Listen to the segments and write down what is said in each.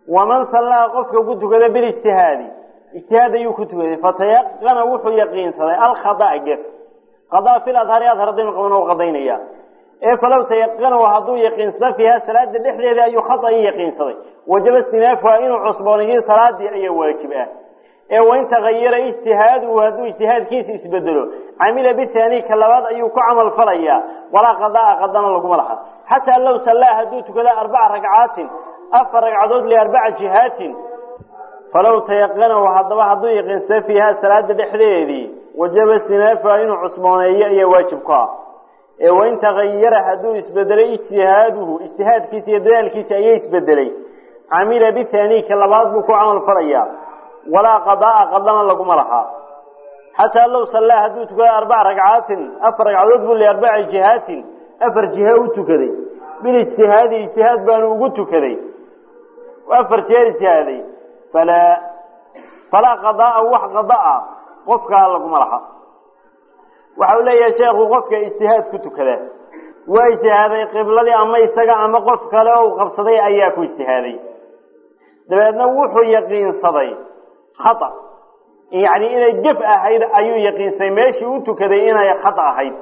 waman sallaa qofka ku tukada bilijtihaadi ijtihaad ayuu ku tukaday fatayaqana wuxuu yaqiinsaday alkhada'a gef qadaa fil adhari adhar haddaynu qabano u qadaynaya ee falow tayaqanahu hadduu yaqiinsado fiiha salaada dhexdeeda ayuu khada'i yaqiinsaday wajaba istinaafuha inuu cusbooniyo salaadii ayaa waajib ah ee wain tagayara ijtihaaduhu hadduu ijtihaadkiisa isbedelo camila bihaani ka labaad ayuu ku camal falayaa walaa qadaa qadana laguma laha xataa low sallaa hadduu tukado arbaca ragcaatin afar ragcadood liarbaca jihaatin falow tayaqanahu haddaba hadduu yaqiinsado fiiha salaada dhexdeedii wajaba istinaafuha inuu cusbooneeyo ayaa waajib ku ah ee wain tagayara hadduu isbedelay ijtihaaduhu ijtihaadkiisa iyo dadaalkiisa ayaa isbedelay camila bihaani ka labaad buu ku camal falayaa walaa qadaa qadana laguma lahaa xataa low sallaa hadduu tukado arbaca ragcaatin afar ragcadood buu liarbaci jihaatin afar jiha u tukaday bilijtihaadi ijtihaad baanu ugu tukaday afar jeer ijtihaaday falaa falaa qadaa wax qadaa qofkaa laguma laha waxa uu leeyahay sheekhu qofka ijtihaad ku tukada waa ijtihaaday qibladii ama isaga ama qof kale oo u qabsaday ayaa ku ijtihaaday dabeedna wuxuu yaqiinsaday khata yacni inay gef ahayd ayuu yaqiinsaday meeshii u tukaday inay khata ahayd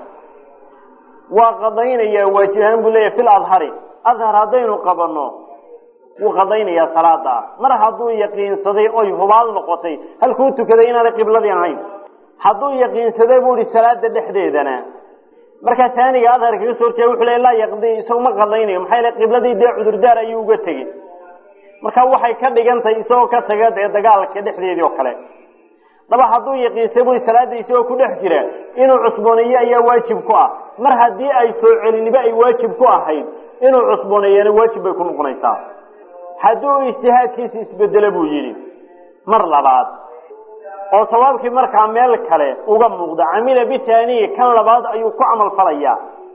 waa qadaynayaa waajib ahaan buu leeyahay fil adhari adhar haddaynu qabanno wuu qadaynayaa salaada ah mar hadduu yaqiinsaday oy hubaal noqotay halkuu tukaday inaanay qibladii ahayn hadduu yaqiinsaday buu ihi salaada dhexdeedana markaa taaniga adhar kaga soo horjeeda wuxuu le laa yaqdi isagu ma qadaynayo maxaa yale qibladii dee cudurdaar ayuu uga tegey marka waxay ka dhigantahay isagoo ka taga dee dagaalka dhexdeedii oo kale daba hadduu yaqiinsay bui salaada isagoo ku dhex jira inuu cusbooneeyo ayaa waajib ku ah mar haddii ay soo celiniba ay waajib ku ahayd inuu cusbooneeyana waajib bay ku noqonaysaa hadduu ijtihaadkiisa isbedelo buu yidhi mar labaad oo sawaabkii markaa meel kale uga muuqda camila bitaaniyi kan labaad ayuu ku camal falayaa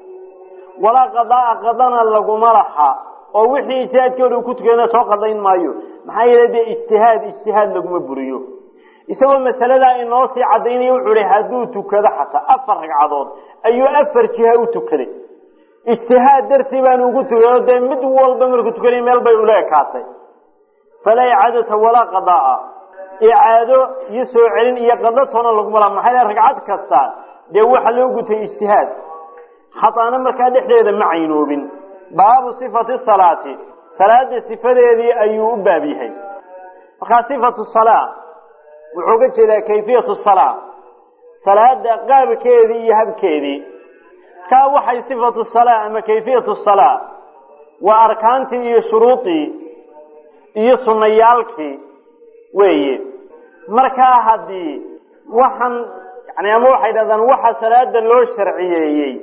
walaa qadaa qadana laguma laha oo wixii ijtihaadkooda uu ku tukana soo qadayn maayo maxaa yeele dee ijtihaad ijtihaad laguma buriyo isagoo masaladaa inoo sii cadaynaya wuxuu hi hadduu tukado xataa afar ragcadood ayuu afar jiha u tukaday ijtihaad dartii baanu ugu tukado dee mid walba markuu tukanay meel bay ula ekaatay falaa icaadata walaa qadaa icaado iyo soo celin iyo qado toona laguma laha maxaa yele ragcad kasta dee waxa loo gutay ijtihaad khataana markaa dhexdeeda ma caynoobin baabu sifati salaati salaada sifadeedii ayuu u baab yahay markaa sifatu salaa wuxuu ga jeedaa kayfiyatu salaa salaada qaabkeedii iyo habkeedii kaa waxay sifatu salaa ama kayfiyatu salaa waa arkaantii iyo shuruudii iyo sunnayaalkii weeye markaa haddii waxaan yani ama waxay dhahdaan waxa salaada loo sharciyeeyey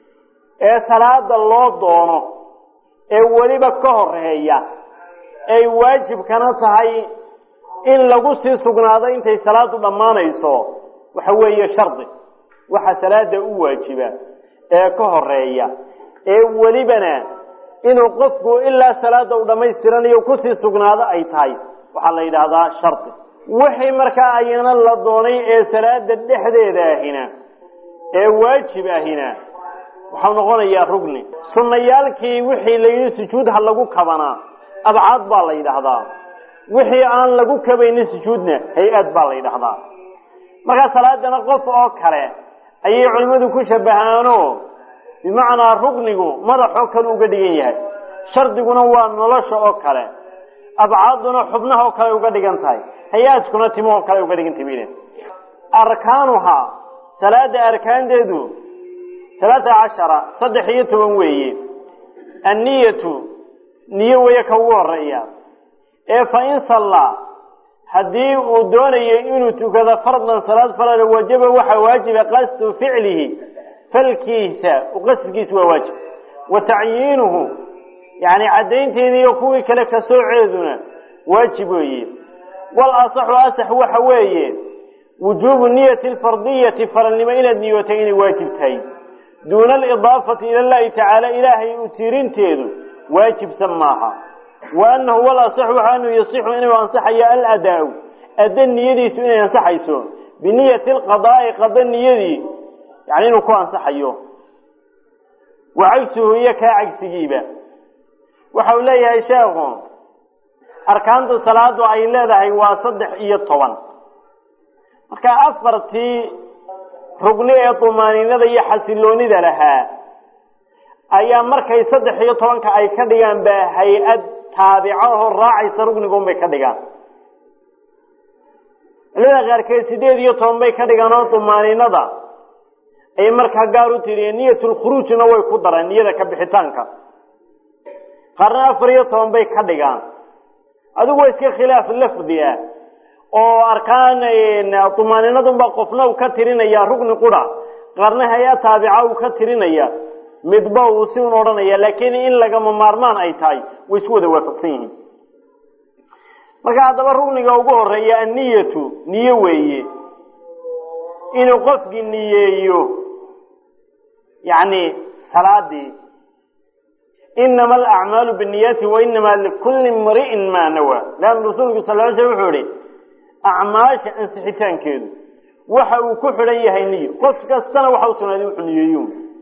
ee salaada loo doono ee weliba ka horeeya ay waajibkana tahay in lagu sii sugnaado intay salaadu dhammaanayso waxa weeye shardi waxa salaada u waajiba ee ka horeeya ee welibana inuu qofku ilaa salaada uu dhammaystiranayo kusii sugnaado ay tahay waxaa la yidhaahdaa shardi wixii markaa ayana la doonay ee salaada dhexdeeda ahina ee waajib ahina waxau noqonayaa rugni sunnayaalkii wixii layidhi sujuud ha lagu kabanaa abcaad baa la yidhaahdaa wixii aan lagu kabaynin sujuudna hay-ad baa la yidhaahdaa markaa salaadana qof oo kale ayay culimmadu ku shabahaano bimacnaa rugnigu madaxoo kale uga dhigan yahay shardiguna waa nolosha oo kale abcaaduna xubnaha oo kale uga dhigan tahay hay-aadkuna timahoo kale uga dhigan tahay biden arkaanuhaa salaada arkaanteedu talaata cashara saddex iyo toban weeye anniyatu niyo weeye ka ugu horeeya ee fa in sallaa haddii uu doonayo inuu tukado fardan salaad farada wajaba waxaa waajiba qasdu ficlihi falkiisa qasdkiisa waa waajib wa tacyiinuhu yani caddaynteedii iyo kuwii kale ka sooceeduna waajib weeye wal asaxu asax waxa weeye wujuubu niyati alfardiyati faralnimo inaad niyootay inay waajib tahay duuna alidaafati ila llahi tacaala ilaahay u tiirinteedu waajibsan maaha wa anahu wal asaxu waxa anuu yasixu inuu ansaxayo aladaa-u adda niyadiisu inay ansaxayso biniyati alqadaa'i qada niyadii yani inuu ku ansaxayo wa cagsuhu iyo kaa cagsigiiba waxa uu leeyahay sheekhu arkaanta salaadu ay leedahay waa saddex iyo toban marka afartii rugni ee tumaaniinada iyo xasiloonida lahaa ayaa markay saddex iyo tobanka ay ka dhigaan ba hay-ad taabico oo raacaysa rugnigun bay ka dhigaan culimada qaarkeed sideed iyo toban bay ka dhigaan oo tumaaniinada ay markaa gaar u tiriyeen niyatulkhuruujna way ku dareen niyada ka bixitaanka qaarna afar iyo toban bay ka dhigaan adigu waa iska khilaaf lafdi ah oo arkaan tumaaniinadunba qofna uu ka tirinaya rugni qura qaarna hay-a taabica uu ka tirinaya midba uu si un odhanaya laakiin in lagama maarmaan ay tahay way isku wada waafaqsan yihiin marka haddaba rugniga ugu horeeya anniyatu niyo weeye inuu qofkii niyeeyo yacni salaadii inama alacmaalu binniyaati wa inama likulli imri'in maa nawa leanna rasuulku sal ly sl wuxuu ihi acmaasha ansixitaankeedu waxa uu ku xidhan yahay niyo qof kastana waxa u sugnaaday wuxuu niyeeyo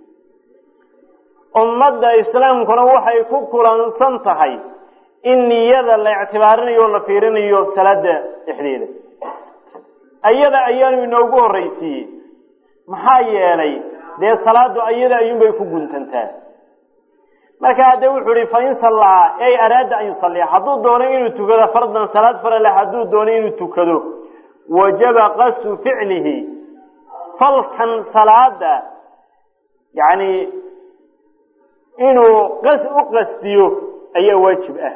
ummadda islaamkuna waxay ku kulansan tahay in niyada la ictibaarinayo o la fiirinayo salaada dhexdeeda ayada ayaanu inoogu horraysiiyey maxaa yeelay dee salaadu ayada ayuunbay ku guntantaa marka hadde wuxuu ihi fain sallaa ey araada an yusalliya hadduu doono inuu tukado fardan salaad farale hadduu doono inuu tukado wajaba qasu ficlihi falkan salaada yani inuu qas u qasdiyo ayaa waajib ah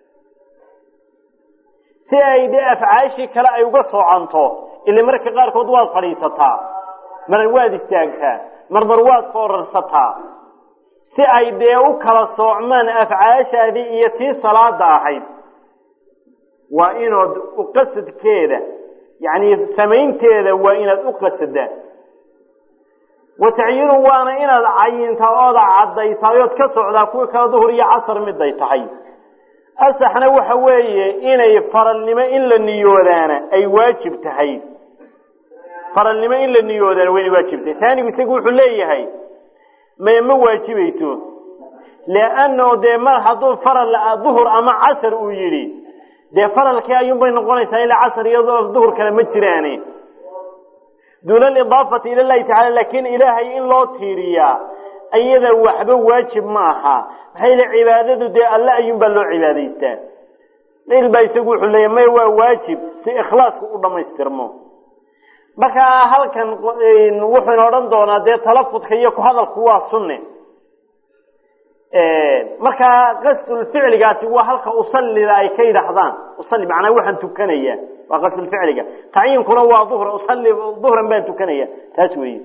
si ay dee afcaashii kale ay uga soocanto ila marka qaarkood waad fadhiisataa mar waad istaagtaa marmar waad foorarsataa si ay dee u kala soocmaan afcaashaadii iyo tii salaada ahayd waa inood uqasadkeeda yacni samaynteeda waa inaad u qasadaa wa tacyiinu waana inaad cayintaa ooda caddaysayood ka socdaa kuwa kala duhur iyo casar miday tahay asaxna waxa weeye inay faralnimo in la niyoodaana ay waajib tahay faralnimo in la niyoodaana waa inay waajib tahay taanigu isagu wuxuu leeyahay may ma waajibayso leanno dee mar hadduu faral duhur ama casar uu yidhi dee faralkii ayuunbay noqonaysaa ilaa casar iyo duhur kale ma jiraane duuna alidaafati ila llahi tacala laakiin ilaahay in loo tiiriyaa iyada waxba waajib ma aha maxaa yile cibaadadu dee alle ayuunbaa loo cibaadaystaa il baa isagu wuxuu leeyahy may waa waajib si ikhlaasku u dhammaystirmo marka halkan wuxuuna odhan doonaa dee talafudka iyo ku hadalku waa sunne markaa qasdulficligaasi waa halka usallida ay ka yidhaahdaan usalli macnaa waxaan tukanaya waa qasdulficliga tacyiinkuna waa duhra usalli duhran baan tukanaya taas weeye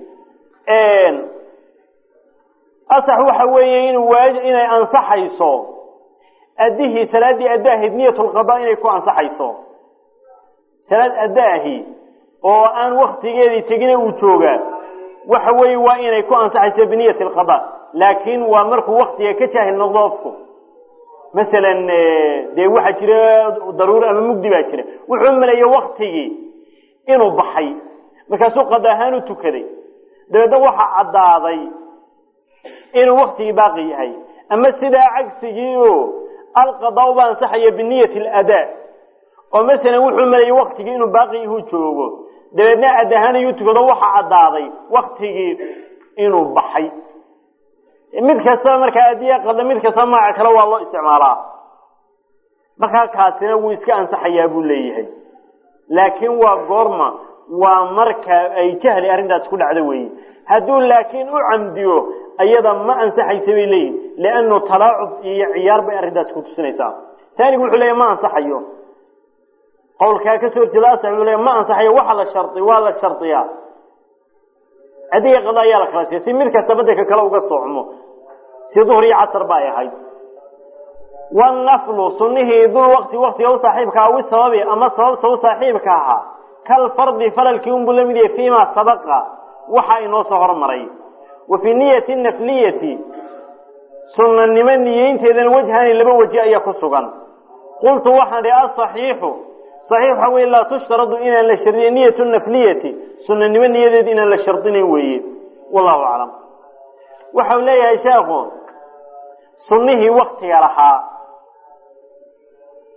asax waxa weeye inuu waaj inay ansaxayso addihii salaaddii addaahayd niyatulqadaa inay ku ansaxayso salaad addaahi oo aan waktigeedii tegina uu joogaa waxa weeye waa inay ku ansaxayso biniyati alqada laakiin waa markuu waktiga ka jaahil noqdo ofku masalan dee waxaa jira daruuri ama mugdi baa jira wuxuu maleeyey waktigii inuu baxay markaasuu qada ahaan u tukaday dabeedna waxaa caddaaday inuu waktigii baaqi yahay ama sidaa cagsigii o alqadaa ba ansaxaya biniyati aladaa oo masalan wuxuu maleeyey waktigii inuu baaqi yahu joogo dabeedna ad ahaan ayuu tukado waxaa caddaaday waktigii inuu baxay mid kastaba markaa adiya qada mid kastaba magaca kale waa loo isticmaalaa markaa kaasina wuu iska ansaxayaa buu leeyahay laakiin waa goorma waa marka ay jahli arrintaas ku dhacdo weeye hadduu laakiin u camdiyo ayada ma ansaxaysa bay leeyihin liannu talaacub iyo ciyaar bay arrintaas ku tusinaysaa taanigu wuxuu leeyahy ma ansaxayo qawlkaa kasoo horjeeda asax wuxuu leeyahy ma ansaxayo waxa la shardi waa la shardiyaa adiga qada ayaa la kala sheegay si mid kastaba dee ka kale uga soocmo si duhr iyo casar ba ay ahayd wanaflu sunihii dul wakti waktiga u saaxiibka awi sababi ama sababta u saaxiibka ahaa kal fardi faralkii unbuu la mid yahay fiima sabaqa waxa inoo soo hormaray wa fii niyati nafliyati sunanimo niyeynteedana wajhani laba waji ayaa ku sugan qultu waxaan ihi asaxiixu saxiix waxa wey laa tushtaradu inaan la shardin niyatu nafliyati sunanimo niyadeed inaan la shardinayn weeye wallahu aclam waxau leeyahay sheekhu sunnihii waktiga lahaa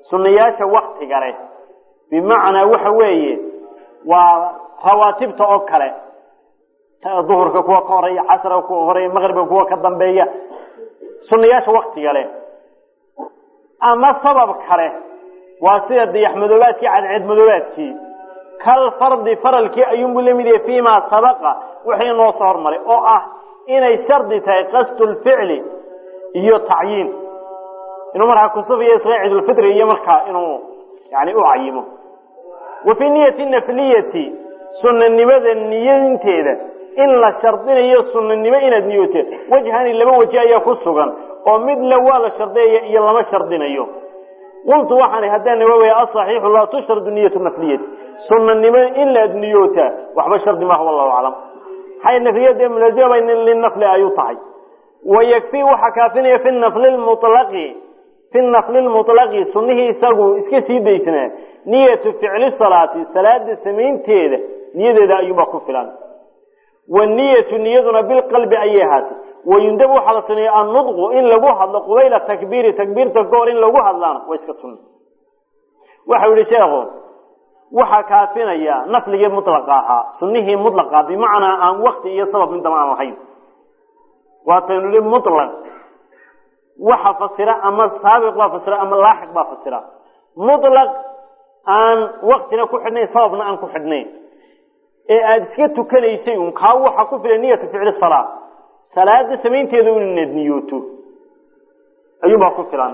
sunnayaasha waktiga leh bimacnaa waxa weeye waa rawaatibta oo kale duhurka kuwa ka horeeya casrka kuwa horeeya maqribka kuwa ka dambeeya sunnayaasha waktiga leh ama sabab kale waa sida dayaxmadoobaadkii cadceedmadoobaadkii kal fardi faralkii ayuunbuu la mid yahay fiimaa sabaqa wixii noo soo hormaray oo ah inay shardi tahay qasdulficli iyo tacyiin inuu markaa kusufiyo isla ciidulfitri iyo markaa inuu yani u cayimo wa fii niyati nafliyati sunanimada niyinteeda in la shardinayo sunanimo inaad niyoote wajhani laba waji ayaa ku sugan oo mid le waa la shardiyaya iyo lama shardinayo qultu waxaan haddaan nawaawaya asaxiixu laa tushradu niyatu nafliyati sunanimo in laad niyootaa waxba shardi maaha wallahu aclam maxay nafliyada mulazima linafli ay u tahay wayakfii waxaa kaafinaya fi nafli lmulaqi fi nafli lmutlaqi sunnihii isagu iska sii daysnaa niyatu ficli salaati salaada samaynteeda niyadeeda ayuunbaa ku filan waniyatu niyaduna bilqalbi ayay ahaatay wayundab waxaa la suneeya annudqu in lagu hadlo qubayla takbiiri takbiirta ka hor in lagu hadlaana waa iska sunna waxau yihi sheekhu waxaa kaafinaya nafligii mulaqa ahaa sunnihii mulaqa bimacnaa aan wakti iyo sabab midaba aan lahayn waataynu nihi mulaq waxa fasira ama saabiq baa fasira ama laaxiq baa fasira mulaq aan waktina ku xidhnayn sababna aan ku xidhnayn ee aada iska tukanaysay un kaa waxaa ku filan niyatu ficli salaa salaada samaynteeda un inaad niyooto ayuunbaa ku filan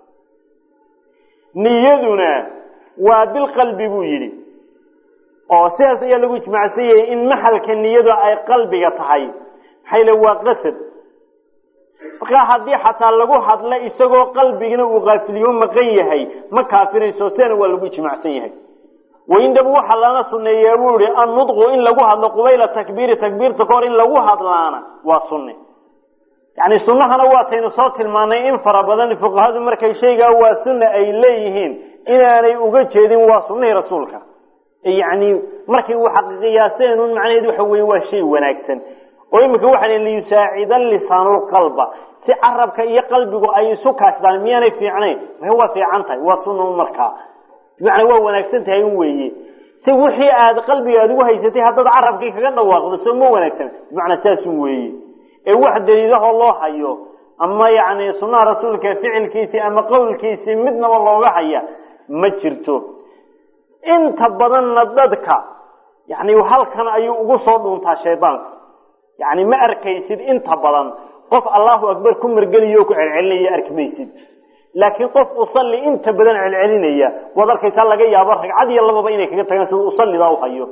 niyaduna waa bilqalbi buu yidhi oo sidaas ayaa lagu ijmaacsan yahay in maxalka niyadu ay qalbiga tahay maxay le waa qasad markaa haddii xataa lagu hadla isagoo qalbigina uu kaafiliyo maqan yahay ma kaafinayso sidana waa lagu ijmaacsan yahay waindab waxaa lana suneeyaa buu yihi annudqu in lagu hadlo qubayla takbiiri takbiirta ka hor in lagu hadlaana waa sunne yani sunnahana waataynu soo tilmaanay in fara badan fuqahadu markay shaygaa waa sunna ay leeyihiin inaanay uga jeedin waa sunnihii rasuulka yani markay u xaqiiqiyaaseen un macnaheedu waxa weye waa shay wanaagsan oo iminka waxa l liyusaacida lisaanulqalba si carabka iyo qalbigu ay isu kaashadaan miyaanay fiicnayn ma waa fiican tahay waa sunna markaa bimacnaa waa wanaagsan tahay un weeye si wixii aad qalbiga aad ugu haysatay haddaad carabkii kaga dhawaaqdo soo ma wanaagsan bimacnaa saasun weeye ee wax daliilahoo loo hayo ama yani sunnaha rasuulka ficilkiisii ama qowlkiisii midnaba looga haya ma jirto inta badanna dadka yani halkan ayuu ugu soo dhuuntaa shaydaanku yani ma arkaysid inta badan qof allahu akbar ku margeliyo ku celcelinaya arki maysid laakiin qof usalli inta badan celcelinaya waad arkaysaa laga yaabo ragcad iyo lababa inay kaga tagaan sida usallidaa u hayo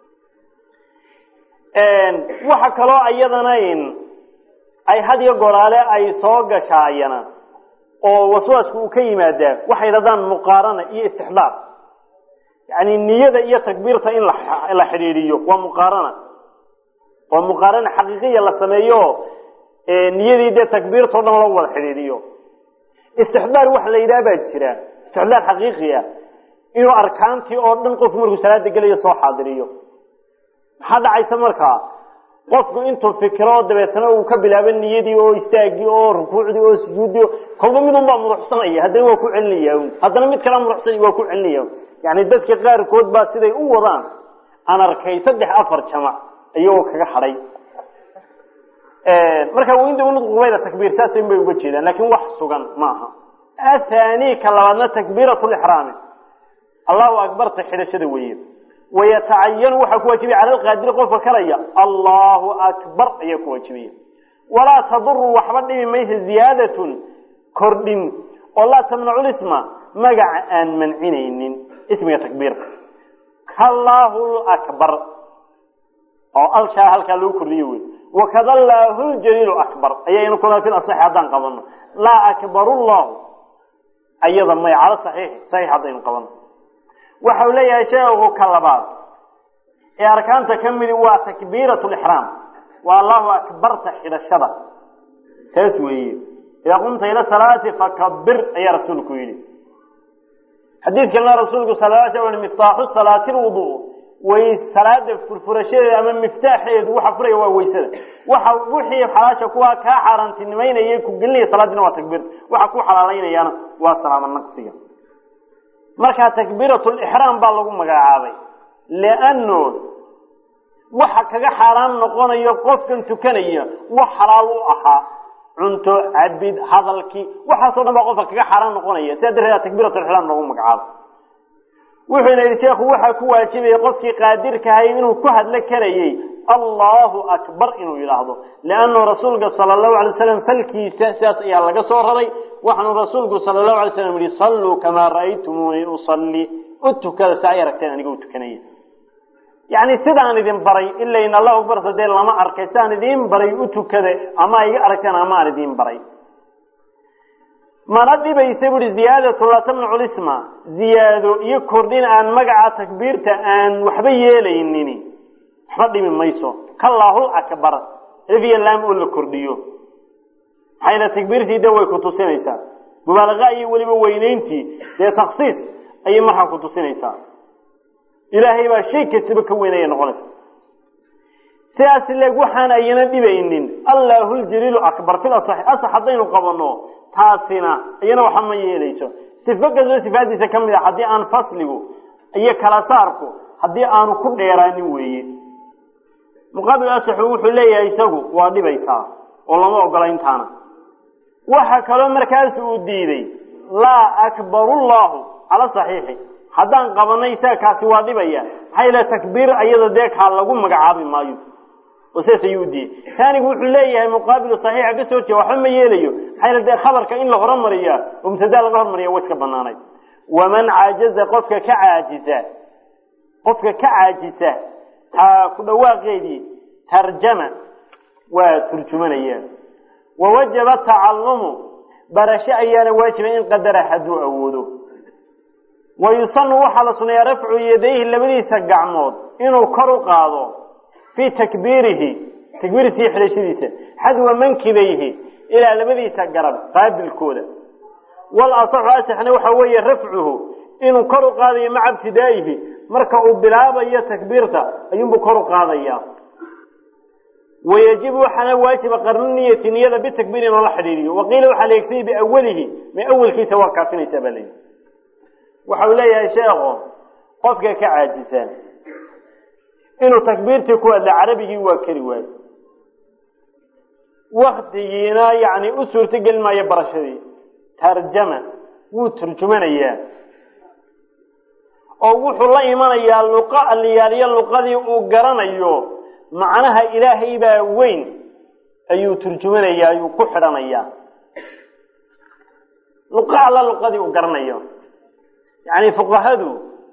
waxa kaloo iyadana ay had iyo goraale ay soo gashaayana oo waswaasku uu ka yimaadaa waxay yidhahdaan muqaarana iyo istixdaar yani niyada iyo takbiirta in la xidhiidhiyo waa muqaarana waa muqaarana xaqiiqiya la sameeyo niyadii dee takbiirtao dhan loo wada xidhiidhiyo istixdaar waxa la yidhaha baa jira istixdaar xaqiiqi ah inuu arkaantii oo dhan qofku markuu salaada gelayo soo xaadiriyo maxaa dhacaysa markaa qofku intuu fikiro dabeetana uu ka bilaabo niyadii oo istaagii oo rukuucdii oo sujuuddii kolba midun baa muruxsanaya haddana waa ku celinaya haddana mid kala muruxsan waa ku celinaya yani dadka qaarkood baa siday u wadaan aan arkay saddex afar jamac iyagoo kaga hadhay marka windaubayda takbiir saasn bay uga jeedaan lakin wax sugan maaha athani ka labaadna takbiirat lixraami allahu akbarta xidhashada weeye wayatacayanu waxaa ku waajibaya cala alqaadiri qofka kalaya allahu akbar ayaa ku waajibaya walaa taduru waxba dhibi maysa ziyaadatun kordhin oo laa tamnacu lisma magaca aan mancinaynin ismiga takbiirka kallahu akbar oo alshaa halkaa lagu kordhiyo wey wakada llahu ljaliilu akbar ayaynu kuna fil asaxi haddaan qabano laa akbaru llahu ayada may cala saxiixi saxiix haddaynu qabano waxa uu leeyahay sheekhu ka labaad ee arkaanta ka midi waa takbiirat lixraam waa allahu akbarta xidhashada taas weeye idaa qumta ila salaati fakabir ayaa rasuulku yidhi xadiidkana rasuulku sal l sl miftaaxu salaati lwudu way salaada furfurashadeeda ama miftaaxeedu waxa furaya waa weysada waxa wixii xalaasha kuwaa kaa xaaraantinimaynaya ku gelinaya salaadina waa takbiirta waxa ku xalaalaynayaana waa salaamo naqsiga markaa takbiiratulixraam baa lagu magacaabay lianno waxa kaga xaaraan noqonayo qofkan tukanaya wax xalaal u ahaa cunto cabid hadalkii waxaasoo dhan baa qofka kaga xaaraan noqonaya sidaa darteeda takbiiratulixraam lagu magacaabo wuxuuna yidhi sheekhu waxaa ku waajibaya qofkii qaadirkahay inuu ku hadlo karayey allahu akbar inuu yidhaahdo liannu rasuulka sala allahu alay waslam falkiisa sidaas ayaa laga soo raray waxaanu rasuulku sala allahu alay slam yihi salluu kamaa ra'aytumuunii usalli u tukada si ay aragteen aniga u tukanaya yacni sidaan idin baray ilayn allahu akbarta dee lama arkay sidaan idiin baray u tukada ama iga aragteen ama aan idiin baray mana dhibaysa buuhi ziyaadatu laa tamnacu lisma ziyaado iyo kordhin aan magaca takbiirta aan waxba yeelaynin waxba dhibi mayso kallahul akbar efiya laam oo la kordhiyo maxayna takbiirtii de way ku tusinaysaa mubaalaqa iyo weliba weynayntii dee taksiis ayay markaa ku tusinaysaa ilaahay baa shay kastaba ka weynaya noqonaysa sidaas leeg waxaan ayana dhibaynin allahu ljaliilu akbar fil asaxi asax haddaynu qabanno taasina iyana waxa ma yeelayso sifo kastoo sifaadiisa ka mid a haddii aan fasligu iyo kala saarku haddii aanu ku dheeraanin weeye muqaabil asaxu wuxuu leeyahay isagu waa dhibaysaa oo lama ogola intaana waxa kaloo markaas uu diiday laa akbaru llahu cala saxiixi haddaan qabanay isaga kaasi waa dhibaya maxaa yila takbiir ayada dee kaa lagu magacaabi maayo oo sidaas ayuu diiyey taanigu wuxuu leeyahay muqaabilu saxiixa ka soo jeeda waxba ma yeelayo maxaa yila dee khabarka in la horumariyaa oo mubtadaa laga hormariya way iska banaanayd waman caajaza qofka ka caajisa qofka ka caajisa taa ku dhawaaqeedii tarjama waa turjumanaya wawajaba tacalumu barasho ayaana waajiba in qadara hadduu awoodo wa yusanu waxaa la suneeyaa rafcu yadayhi labadiisa gacmood inuu kor u qaado fii takbiirihi takbiirtii xidhashadiisa xadwa mankibayhi ilaa labadiisa garab qaabilkooda wal asaxu asaxna waxa weeye rafcuhu inuu kor u qaadayo maca ibtidaa'ihi marka uu bilaabayo takbiirta ayuunbuu kor u qaadaya wayajibu waxaana waajiba qarnu niyati niyada bitakbiir in loola xidhiiriyo waqiila waxaa la yegtay biawalihi ma awelkiisa waa kaafinaysaa baa leeyihi waxa uu leeyahay sheekhu qofka ka caajisa inuu takbiirtii ku hadla carabigii waa keri waayo waktigiina yani u suurtogeli maayo barashadii tarjama wuu turjumanayaa oo wuxuu la imanayaa luqa aliyaaliyo luqadii uu garanayo macnaha ilaahay baa weyn ayuu turjumanaya ayuu ku xidhanayaa luqa alla luqadii uu garanayo yani fuqahadu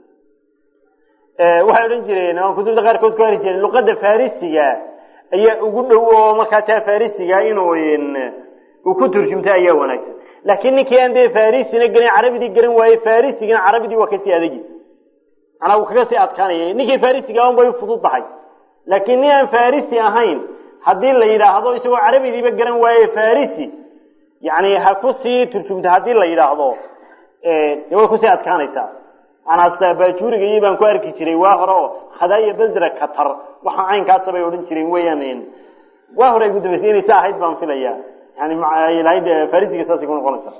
waxay odhan jireen aan kutubta qaarkood ku hari jireen luqada farisiga ayaa ugu dhow oo markaa taa farisiga inuu uu ku turjumta ayaa wanaagsan laakiin ninkii aan dee farisina gelin carabidii garan waaye farisigina carabidii waa kasii adagi manaa wuu kaga sii adkaanaya ninkii farisiga un bay fudud tahay laakiin nin aan farisi ahayn haddii la yidhaahdo isagoo carabidiiba garan waaye farisi yani ha kusii turjumta haddii la yidhaahdo de way kusii adkaanaysaa manaa bajuriga iyo baan ku arki jiray waa hore oo khadaaya basra katar waxa caynkaasa bay odhan jireen weyaan waa hore ay ku dambaysay inay sa ahayd baan filaya yani lahayd farisiga saasay ku noqonaysa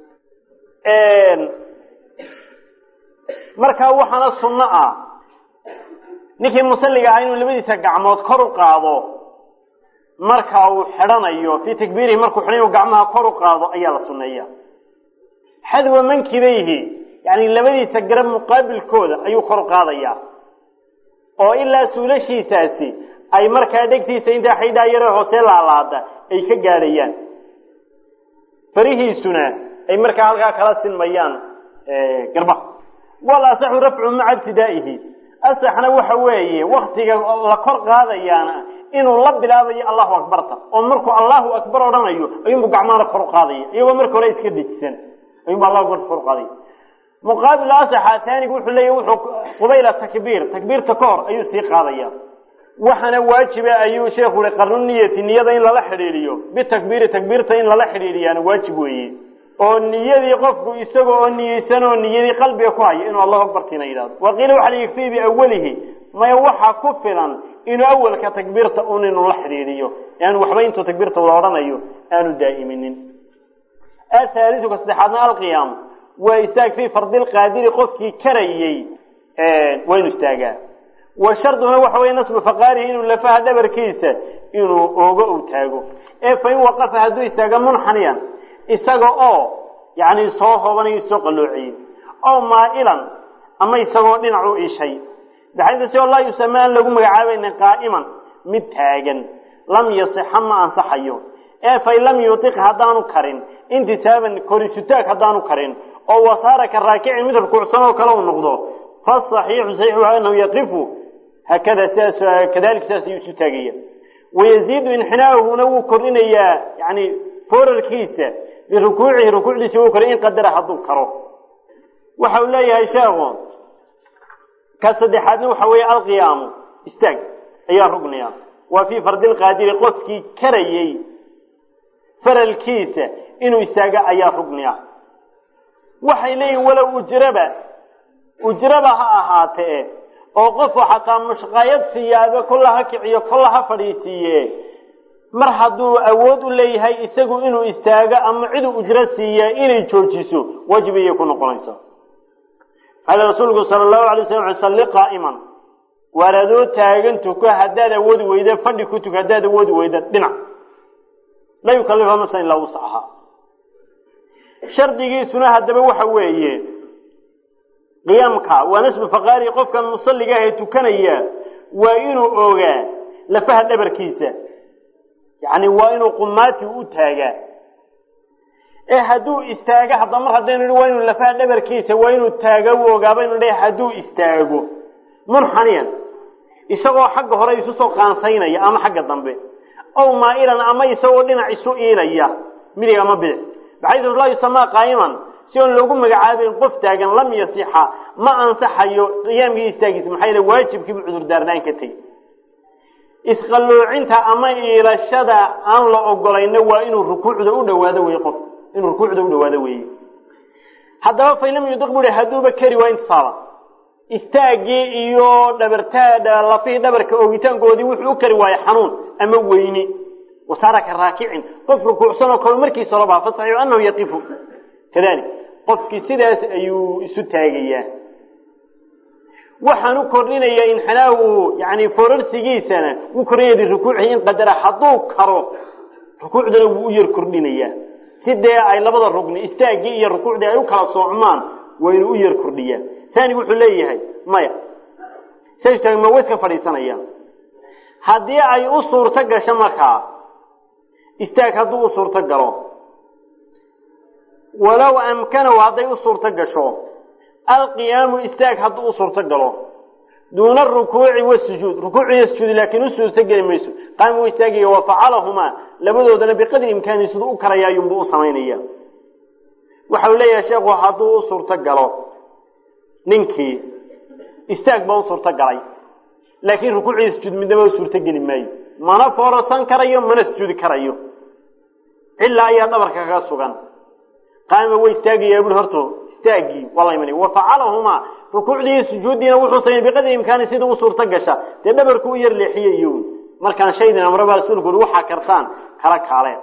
markaa waxaana sunno ah ninkii musalliga ahaa inuu labadiisa gacmood kor u qaado marka uu xidhanayo fii takbiirihi markuu xidhan inuu gacmaha kor u qaado ayaa la sunneeya xadwa mankibayhi yani labadiisa garab muqaabilkooda ayuu kor u qaadaya oo ilaa suulashiisaasi ay markaa dhegtiisa intaa xaydhaa yare hoose laalaada ay ka gaadhayaan farihiisuna ay markaa halkaa kala sinmayaan garbaha wal asaxu rafcu maca ibtidaa'ihi asaxna waxa weeye waktiga la kor qaadayaana inuu la bilaabayo allahu akbarta oo markuu allahu akbar odhanayo ayuunbu gacmahana kor u qaadaya iyagoo marka hore iska dejisan ayuunbu allahu akbarta kor u qaadaya muqaabil asaxa taanigu wuxuu leeyahy wuxuu qubayla takbiir takbiirta ka hor ayuu sii qaadaya waxaana waajiba ayuu sheekhu i qarnu niyati niyada in lala xidhiidhiyo bitakbiiri takbiirta in lala xidhiidhiyaana waajib weeye oo niyadii qofku isaga oo niyeysan oo niyadii qalbiga ku haya inuu allahu akbartiina yidhahdo waqiila waxaa la yigfii biawalihi maya waxaa ku filan inuu awalka takbiirta un inuu la xidhiidhiyo aanu waxba intuu takbiirta wada odhanayo aanu daa'iminin ahaalisu ka saddexaadna alqiyaamu waa istaag fii fardilqaadiri qofkii karayey waa inu istaagaa wa sharduna waxa weeye nasbu faqaarihi inuu lafaha dhabarkiisa inuu oogo u taago ee fa in waqafa hadduu istaago munxaniyan isaga oo yacni soo hoobanayo soo qalloociyey oo maa'ilan ama isagoo dhinac u ishay baxayda si oo laa yusama aan lagu magacaabaynin qaa'iman mid taagan lam yasixa ma ansaxayo ee fain lam yutiq haddaanu karin intisaaban korisutaag haddaanu karin oo wasaara ka raakicin mid rukuucsan oo kale u noqdo fasaxiixu saxiixu anahu yaqifu hakada sidaas kadalika sidaas ayuu isu taagaya wayaziidu inxinaahuna wuu kordhinayaa yani foorarkiisa birukuucihi rukuucdiisa wuu kordhin in qadara hadduu karo waxa uu leeyahay sheekhu ka saddexaadna waxa weeye alqiyaamu istaag ayaa rugniya waa fii fardilqaadiri qofkii karayey faralkiisa inuu istaago ayaa rugniya waxay leeyihin walow ujraba ujraba ha ahaatee oo qofku xataa mushqaayad siyaado kolla ha kiciyo kolla ha fadhiisiiye mar hadduu awood u leeyahay isagu inuu istaago ama ciduu ujro siiya inay joojiso waajib ayay ku noqonaysa qaala rasuulku sala allahu alay slam salli qaa'iman waar adoo taagan tuko haddaad awoodi weyda fadhi ku tuko haddaad awoodi weyda dhinac la yukallifa nafsan ilaa wuscaha shardigiisuna haddaba waxa weeye qiyaamka waa nasbu faqaari qofkan musalliga ah ee tukanaya waa inuu ogaa lafaha dhabarkiisa yacni waa inuu qumaati u taagaa ee hadduu istaago hadda mar haddaynu nihi waa inuu lafaha dhabarkiisa waa inuu taaga u ogaa baynu nihi hadduu istaago munxaniyan isagoo xagga hore isu soo qaansaynaya ama xagga dambe ow maa'ilan ama isagoo dhinac isu iilaya midig ama bidix baxaysu laa yusamaa qaa'iman si oon loogu magacaabayn qof taagan lam yasixa ma ansaxayo qiyaamkii istaagiisa maxaa yeele waajibkiibu cudurdaarnaan ka tegi isqalloocinta ama iilashada aan la ogolayna waa inuu rukuucda u dhawaado weye qof inuu rukuucda u dhawaado weeye haddaba fain lam yudiq bui hadduuba keri waa intisaaba istaaggii iyo dhabartaa lafihii dhabarka oogitaankoodii wuxuu u kari waayey xanuun ama weyni wasaaraka raakicin qof rukuucsan oo kale markiisa lobaa fasaxiixu anahu yaqifu kadalik qofkii sidaas ayuu isu taagayaa waxaan u kordhinayaa inxinaahu yani forarsigiisana wuu kordhinaya birukuucihi in qadara hadduu karo rukuucdana wuu u yar kordhinayaa si dee ay labada rugni istaaggii iyo rukuucdii ay u kala soocmaan waa inuu u yar kordhiyaa taani wuxuu leeyahay maya sastaag ma weska fadhiisanaya haddii ay u suurto gasho markaa istaag hadduu u suurto galo walow amkanahu hadday u suurto gasho alqiyaamu istaag hadduu u suurto galo duuna arukuuci wasujuud rukuuc iyo sujuud laakiin u suurto geli mayso qaama u istaagaya wa facalahumaa labadoodana biqadri imkaani siduu u karaya ayuunbu u samaynaya waxau leeyahay sheekhu hadduu u suurto galo ninkii istaag baa u suurto galay laakiin rukuuc iyo sujuud midnaba u suurto geli maayo mana foorarsan karayo mana sujuudi karayo cilaa ayaa dhabarka kaga sugan qaama way istaagayaa bui horto istaagii waa la imanaya wa facalahumaa rukuucdii iyo sujuuddiina wuxuu sameyey biqadri imkaani sida u suurto gasha dee dhabarku u yar leexiyey iyo markaan shaydin amraba rasuulku ui waxaa kartaan kala kaaleen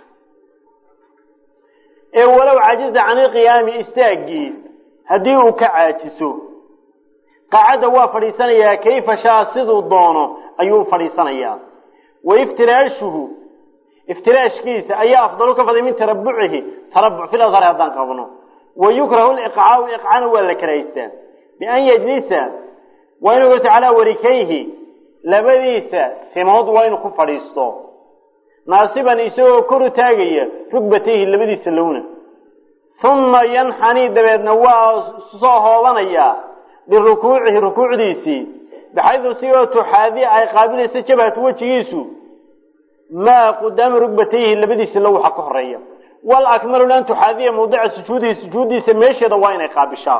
ee walow cajiza can ilqiyaami istaaggii haddii uu ka caajiso qaacadda waa fadhiisanayaa kayfa shaa siduu doono ayuu u fadhiisanayaa wa iftiraashuhu iftiraashkiisa ayaa afdalu ka faday min tarabucihi tarabuc fil adhari haddaan qabno wa yukrahu liqcaau iqcana waa la karahaystaa bian yajlisa waa inuu gato calaa warikayhi labadiisa simood waa inuu ku fadhiisto naasiban isagoo kor u taagaya rugbatayhi labadiisa lowna uma yanxanii dabeedna waa soo hoobanayaa birukuucihi rukuucdiisii baxaydu sigoo tuxaadi ay qaabilayso jabhatu wejigiisu maa qudaama rugbatayhi labadiisa low waxa ka horeeya wal akmalu an tuxaadiya mawdica sujuudihi sujuuddiisa meesheeda waa inay qaabishaa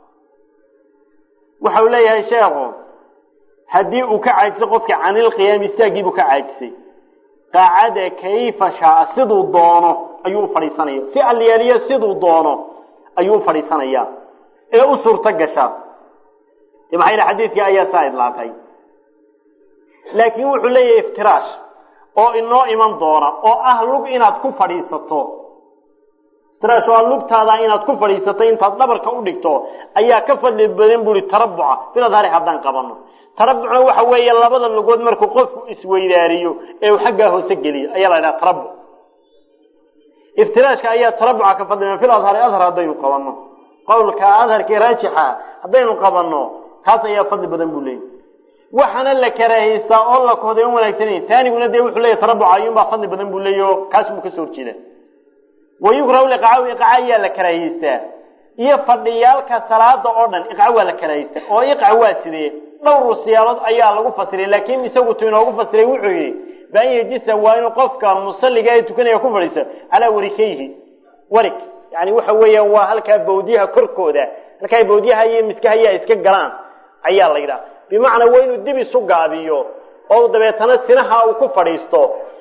waxau leeyahay sheekhu haddii uu ka caajiso qofka canilqiyaami istaaggiibuu ka caajisay qaacada kayfa shaa siduu doono ayuu u fadhiisanaya si alyaaliya siduu doono ayuu u fadhiisanayaa ee u suurto gasha maxaa yidhi xadiidkii ayaa saa idlaatay laakiin wuxuu leeyahay iftiraash oo inoo iman doona oo ah lug inaad ku fadhiisato iftiraashu waa lugtaada inaad ku fadhiisatay intaad dhabarka u dhigto ayaa ka fadli badan buri tarabuca fil adhari haddaan qabano tarabucna waxa weeye labada lugood markuu qofku isweydaariyo ee uu xaggaa hoose geliyo ayaa la ydhaha tarabuc iftiraashka ayaa tarabuca ka fadli badan fil adhari adhar haddaynu qabano qowlka adharkii raajixa haddaynu qabano kaas ayaa fadli badan buu leeyahy waxaana la karaahaysaa oo la kohday on wanaagsanay taaniguna dee wuxuu leeyahy tarabuca ayuunbaa fadli badan buu leeyahy o kaas buu kasoo horjeeda wayukrahu liqacaw iqca ayaa la karaahiystaa iyo fadhiyaalka salaada oo dhan iqca waa la karaahiystaa oo iqca waa sidee dhowr siyaalood ayaa lagu fasiray laakiin isagu tu inoogu fasiray wuxuu yihi baan yejisa waa inuu qofka musalliga ee tukanaya ku fadhiisto calaa warikayhi warig yani waxa weeyaan waa halkaa bawdyaha korkooda halkaa bawdyaha iyo miskahayaa iska galaan ayaa la yidhaha bimacnaa waa inuu dib isu gaabiyo oo dabeetana sinaha uu ku fadhiisto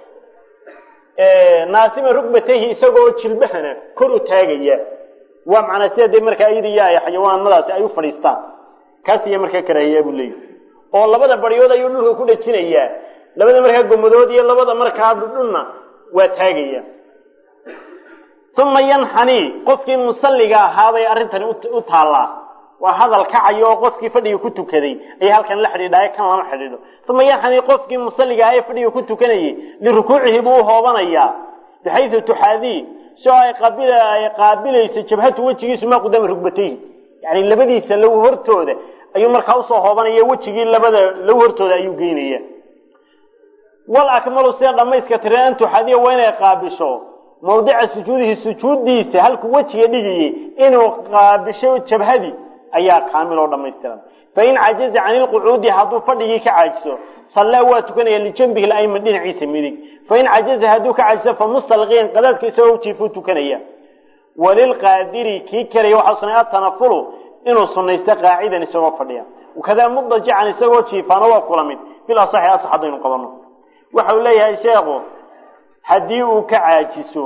naasima rugbatayhi isagoo jilbahana kor u taagaya waa macnaa sida dee markaa iyada iyo ay xayawaanadaasi ay u fadhiistaan kaas iya markaa karaahiyaa buu leeyahy oo labada baryood ayuu dhulka ku dhajinayaa labada markaa gomadood iyo labada markaa dhudhunna waa taagaya uma yanxani qofkii musalliga ahaabay arrintani u taallaa waa hadal kacayo oo qofkii fadhiga ku tukaday ayay halkan la xidhiidhaye kan lama xidhiidho uma yanxani qofkii musalliga aha ee fadhiga ku tukanayay lirukuucihi buu u hoobanayaa bixaysu tuxaadii si oo ay qaabil ay qaabilayso jabhatu wejigiisu maa qudaama rugbatayhi yani labadiisa low hortooda ayuu markaa usoo hoobanaya wejigii labada low hortooda ayuu geynaya wal akmalu sida dhamayska tira an tuxaadiya waa inay qaabisho mawdica sujuudihi sujuuddiisa halkuu wejiga dhigayay inuu qaabisho jabhadii ayaa kaamil oo dhamaystiran fain cajaza cani lqucuudi hadduu fadhigii ka caajiso sallaa waa tukanaya lijambihi layman dhinaciisa midig fain cajaza hadduu ka caajiso famustalqiyan qadaadka isagoo ujiifuu tukanaya walilqaadiri kii karaya waxaa sunay atanafulu inuu sunaysto qaacidan isagoo fadhiya wakadaa mudajican isagoo jiifaana waa kula mid bil asaxi asax haddaynu qabano waxa uu leeyahay sheekhu haddii uu ka caajiso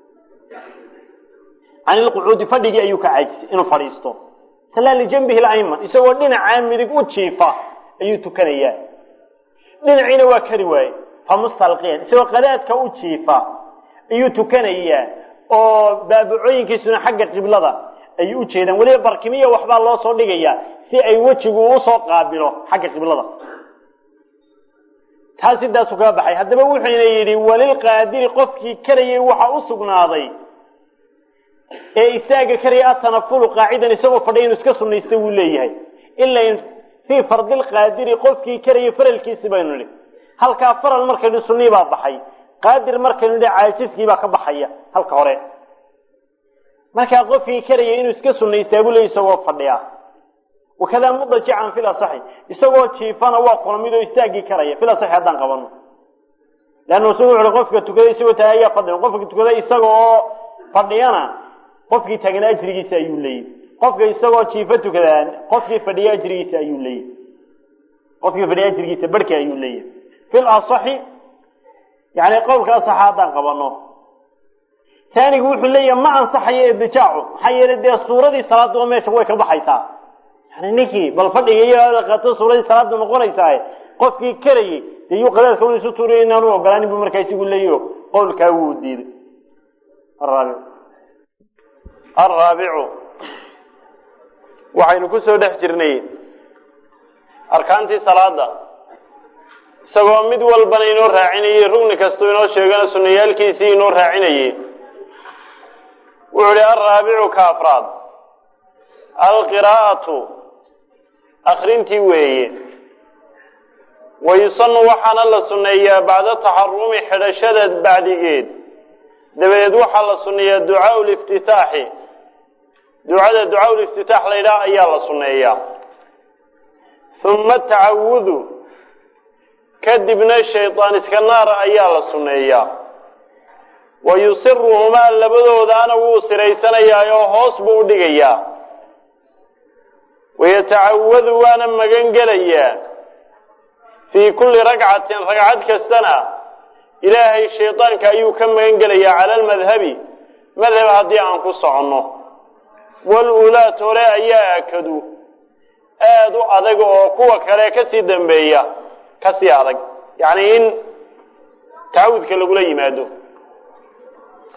can ilqucuudi fadhigii ayuu ka caajisay inuu fadhiisto sallaa lijambihi layman isagoo dhinacaa midig u jiifa ayuu tukanayaa dhinaciina waa kari waaye famustalqiyan isagoo qadaadka u jiifa ayuu tukanayaa oo baabacooyinkiisuna xagga qiblada ayuu u jeedaan weliba barkimiya waxbaa loo soo dhigayaa si ay wejigu usoo qaabilo xagga qiblada taas sidaasu kaga baxay haddaba wuxuyna yidhi walilqaadiri qofkii karayay waxa u sugnaaday ee isaaga karaya atanafulu qaacidan isagoo fadhiya inuu iska sunaysta wuu leeyahay ila fii fardilqaadiri qofkii karayay faralkiisi baynu nidhi halkaa faral markaynu sunii baa baxay qaadir markaynu nidhi caajiskii baa ka baxaya halka hore markaa qofkii karayay inuu iska sunaystaa buu leeyahy isagoo fadhiya wakadaa mudajican fil asaxi isagoo jiifana waa kulamid oo istaagii karaya fil asaxi haddaan qabano leannu isagu wuxuhi qofka tukada isagoo taagay ayaa fadhiya qofka tukada isaga oo fadhiyana qofkii taagana ajrigiisa ayuu leeyahy qofka isagoo jiifo tukadaa qofkii fadhiya ajrigiisa ayuu leeyahy qofkii fadhiya ajrigiisa barhki ayuu leeyahay fil asaxi yani qowlka asaxa haddaan qabano taanigu wuxuu leeyahay ma ansaxayo idijaacu maxaa yeelay dee suuradii salaadduba meesha way ka baxaysaa yani ninkii bal fadhiga iyo qato suuradii salaada noqonaysaa qofkii karayay dee yuu qadaadka un isu tuuriya inaanu ogolaanin bu markaa isigu leeyaho qowlkaa wuu diiday araabic alraabicu waxaynu ku soo dhex jirnay arkaantii salaada isagoo mid walbana inoo raacinayey rugni kastoo inoo sheegana sunayaalkiisii inoo raacinayey wuxuu ihi alraabicu ka afraad alqiraa'atu akrintii weeye wayusanu waxaana la sunneeyaa bacda taxarumi xidhashada bacdigeed dabadeed waxaa la sunneeyaa ducaau liftitaaxi ducada ducaau liftitaax la ydhaah ayaa la sunneeyaa uma tacawudu kadibna shaydaan iska naara ayaa la sunneeyaa wa yusiruhumaa labadoodaana wuu siraysanayaa oo hoos buu u dhigayaa wayatacawadu waana magan gelayaa fii kulli ragcatin ragcad kastana ilaahay shaydaanka ayuu ka magan gelayaa cala almadhabi madhab haddii aan ku soconno wal-ulaat hore ayaa akadu aada u adag oo kuwa kale kasii dambeeya kasii adag yacni in tacawudka lagula yimaado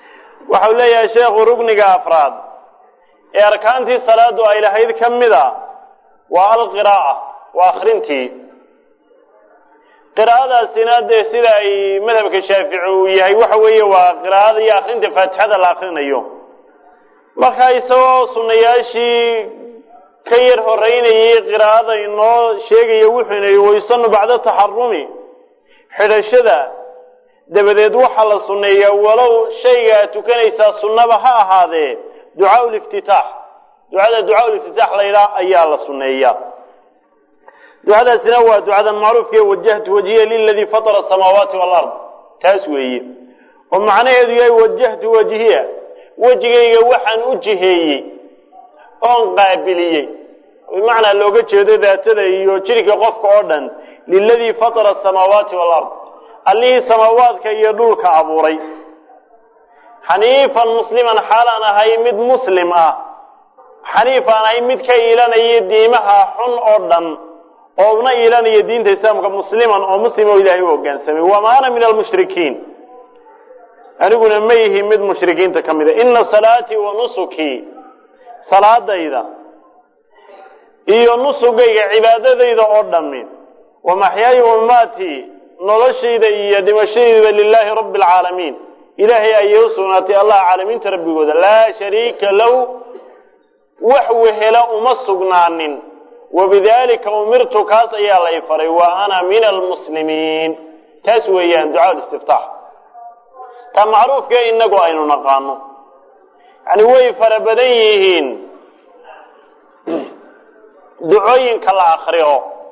waxau leeyahay sheekhu rugniga afraad ee arkaantii salaadu ay lahayd ka mida waa alqiraa'a waa akrintii qiraa'adaasina dee sida ay madhabka shaafici uu yahay waxa weeye waa qiraa'ada iyo akrinta faatixada la akrinayo marka isagoo sunnayaashii ka yar horeynayay qiraa'ada inoo sheegaya wuxuu inay waysanu bacda taxarumi xidhashada dabadeed waxaa la sunneeyaa walow shayga aad tukanaysaa sunnaba ha ahaadee ducaa liftitaax ducada ducaa liftitaax la yidhaah ayaa la sunneeyaa ducadaasina waa ducadan macruufkae wajahtu wajhiya liladii fatara asamaawaati walard taas weeye oo macnaheedu yahay wajahtu wajhiya wejigayga waxaan u jiheeyey oon qaabiliyey bimacnaa looga jeedo daatada iyo jirka qofka oo dhan liladii fatara asamaawaati walard allihii samaawaadka iyo dhulka abuuray xaniifan musliman xaalaan ahay mid muslim ah xaniif aan ahay mid ka iilanaya diimaha xun oo dhan oo una iilanaya diinta islaamka musliman oo muslim oo ilaahay u hoggaansamay wama ana min almushrikiin aniguna ma yihi mid mushrikiinta ka mida ina salaatii wa nusukii salaadayda iyo nusugayga cibaadadayda oo dhammi wa maxyaaya wamaatii noloshayda iyo dhimashadayda lilaahi rabbi alcaalamiin ilaahay ayay u sugnaatay allah caalamiinta rabbigooda laa shariika low wax wehela uma sugnaanin wabidalika umirtu kaas ayaa lay faray wa ana min almuslimiin taas weeyaan ducaa listiftaax taa macruufka inagu aynu naqaano yani way fara badan yihiin ducooyinka la akriyo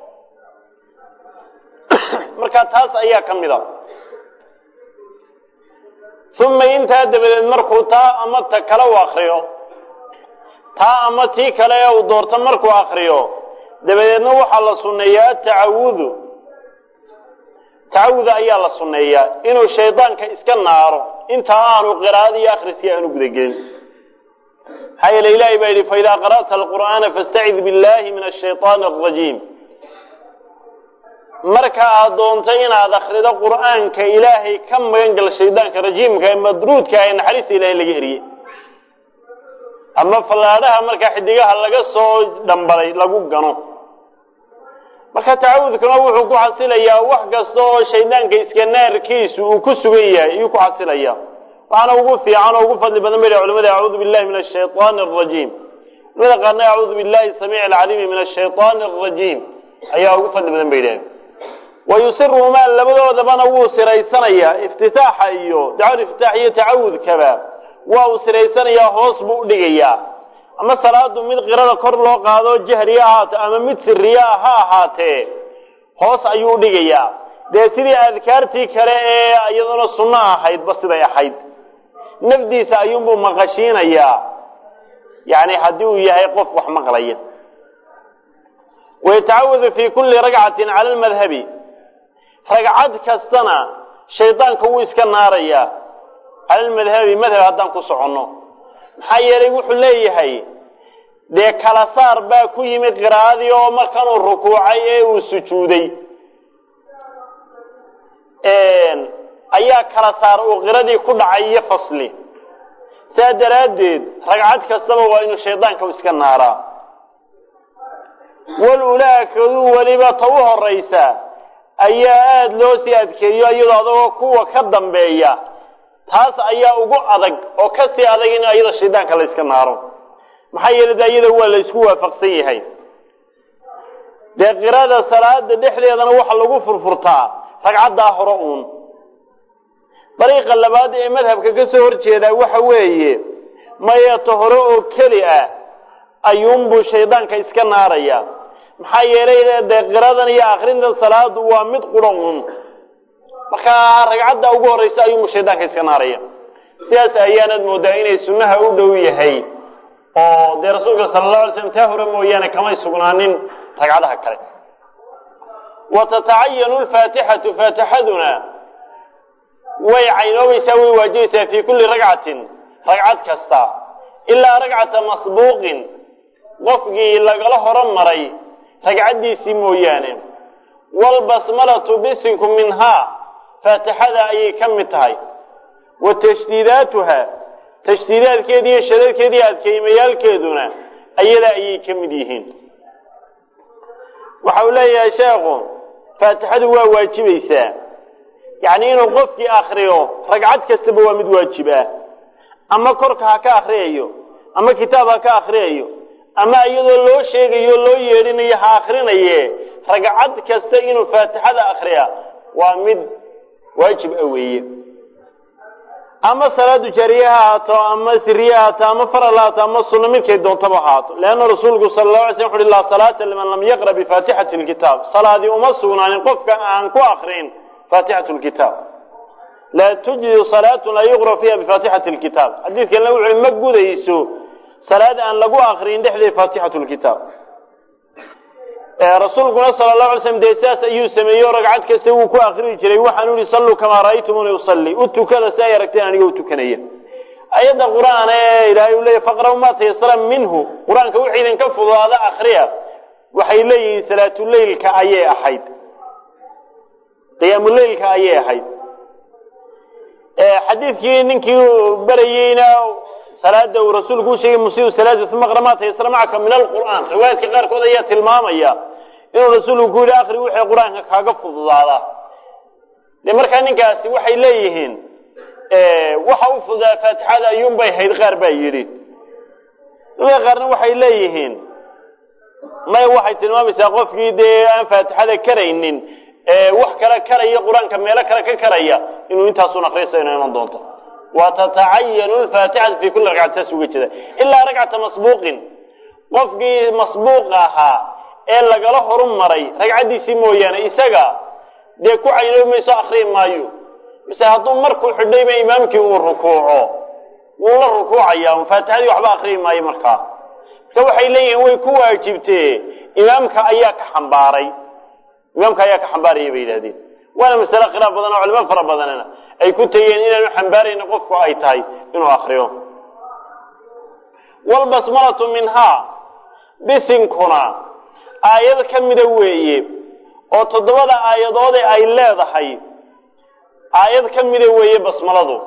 marka taas ayaa ka mid a uma intaa dabadeed markuu taa ama ta kale u akriyo taa ama tii kale ee uu doorto markuu akriyo dabadeedna waxaa la sunneeyaa tacawudu tacawud ayaa la sunneeyaa inuu shaydaanka iska naaro intaa aanu qiraa'ada iyo akhriskii aanu gudagelin maxaa yeele ilaahay baa yidhi faidaa qara'ta alqur'aana fastacid billahi min ashayطaani alrajiim marka aad doonto inaad akrido qur'aanka ilaahay ka magan gal shaydaanka rajiimka ee madruudka ee naxariista ilaahay laga eriyey ama fallaadhaha markaa xidigaha laga soo dhambalay lagu gano marka tacawudkuna wuxuu ku xasilayaa wax kasta oo shaydaanka iska naarkiisu uu ku sugan yahay ayuu ku xasilaya waxaana ugu fiican oo ugu fadli badan bay culamada acuudu billahi min ashayطaani arajiim culamada qaarna acuudu billahi samiic alcaliimi min ashayطaani arajiim ayaa ugu fadli badan bay yidhahdeen wayusiruhumaa labadoodabana wuu siraysanayaa iftitaaxa iyo dacwal iftitaax iyo tacawudkaba waa uu siraysanayaa hoos buu udhigayaa ama salaadu mid qirada kor loo qaado jahriya ahaato ama mid siriya ha ahaatee hoos ayuu udhigayaa dee sidii adkaartii kale ee iyaduna sunno ahaydba siday ahayd nafdiisa ayuunbuu maqashiinayaa yani haddii uu yahay qof wax maqlaya wayatacawadu fi kuli ragcatin cala lmadhabi ragcad kastana shaydaanka wuu iska naarayaa cala lmadhabi madhab haddaan ku soconno maxaa yeelay wuxuu leeyahay dee kala saar baa ku yimid qiraa'adii oo markanuu rukuucay ee uu sujuuday ayaa kala saar uu qiradii ku dhacay iyo fasli saa daraaddeed ragcad kastaba waa inuu shaydaanka iska naaraa walulaakaduu weliba ta u horaysa ayaa aada loo sii adkeeyo iyadoo adagoo kuwa ka dambeeya taas ayaa ugu adag oo ka sii adag in iyada shaydaanka la yska naaro maxaa yeelay de iyada waa la ysku waafaqsan yahay dee qirada salaada dhexdeedana waxa lagu furfurtaa ragcaddaa hore uun dariiqa labaad ee madhabka ka soo horjeedaa waxa weeye mayeeto hore oo keli ah ayuunbuu shaydaanka iska naaraya maxaa yeelay dee qiradan iyo akrintan salaadu waa mid quro uun markaa ragcadda ugu horraysa ayuunbuu shaydaanka iska naaraya sidaas ayaanad moodaa inay sunnaha u dhow yahay oo dee rasuulka sala allahu alay slam taa hore mooyaane kamay sugnaanin ragcadaha kale wa tatacayanu lfaatixatu faatixaduna way caynoobaysaa way waajibaysaa fii kulli ragcatin ragcad kasta ilaa ragcata masbuuqin qofkii lagala horo maray ragcaddiisii mooyaane waalbasmalatu bisinku minhaa faatixada ayay ka mid tahay wa tashdiidaatuha tashdiidaadkeeda iyo shadadkeeda iyo adkeymayaalkeeduna ayada ayay ka mid yihiin waxa uu leeyahay sheekhu faatixadu waa waajibaysaa yacni inuu qofkii akriyo ragcad kastaba waa mid waajib ah ama korka ha ka akriyayo ama kitaab ha ka akriyayo ama iyadoo loo sheegayo loo yeedhinayo ha akrinaye ragcad kasta inuu faatixada akriya waa mid waajib a weeye ama salaadu jaariye ha ahaato ama siriye ha ahaato ama faral ha ahaato ama sunno midkay doontaba ha ahaato leanna rasuulku sala allahu alay slam wuxu uhi laa salaata liman lam yaqra bifaatixati lkitaab salaadii uma sugnaanin qofka aan ku akrin faatixatu lkitaab laa tujdi salaatu laa yuqra fiiha bifaatixati lkitaab xadiidkanna wuxuu ma gudayso salaad aan lagu akrin dhexdeed faatixatu lkitaab rasuulkuna sala allahu alay slam dee sidaas ayuu sameeyeyo ragcad kasta wuu ku akrii jiray waxaanu yihi salluu kamaa ra'aytumuni usalli u tukada si ay aragteen aniga u tukanaya ayadda qur-aan ee ilaahay uu leeyahy faqra'u maa tayasara minhu qur-aanka wixii idinka fududaada akriya waxay leeyihiin salaatuleylka ayay ahayd qiyaamuleylka ayay ahayd xadiidkii ninkii berayeyna salaada uu rasuulku u sheegay musiiu salaada uma qra maa tayasara macaka min alqur'aan riwaayaadka qaarkood ayaa tilmaamaya inuu rasuulku ku yihi akri wixii qur-aanka kaaga fududaada de markaa ninkaasi waxay leeyihiin waxa u fududaa faatixada ayuunbay hayd qaar baa yidhi dadka qaarna waxay leeyihiin maya waxay tilmaamaysaa qofkii dee aan faatixada karaynin wax kale karaya qur-aanka meelo kale ka karaya inuu intaasun akrisayno iman doonto watatacayanu lfaatixatu fi kuli ragcati saas uga jeeda ilaa ragcata masbuuqin qofkii masbuuq ahaa ee lagala horu maray ragcaddiisii mooyaane isaga dee ku caynoobi mayso akrii maayo mise hadduu markuu xidhayba imaamkii uu rukuuco wuu la rukuucaya faatixadii waxba akrii maayo markaa marka waxay leeyihiin way ku waajibtee imaamka ayaa ka xambaaray imaamka ayaa ka xambaaraya bay yidhahdeen waana masale khilaaf badan oo culimo fara badanna ay ku tegeen inaanu xambaarayna qofku ay tahay inuu akriyo walbasmalatu minhaa bisinkuna aayad ka mida weeye oo toddobada aayadoode ay leedahay aayad ka mida weeye basmaladu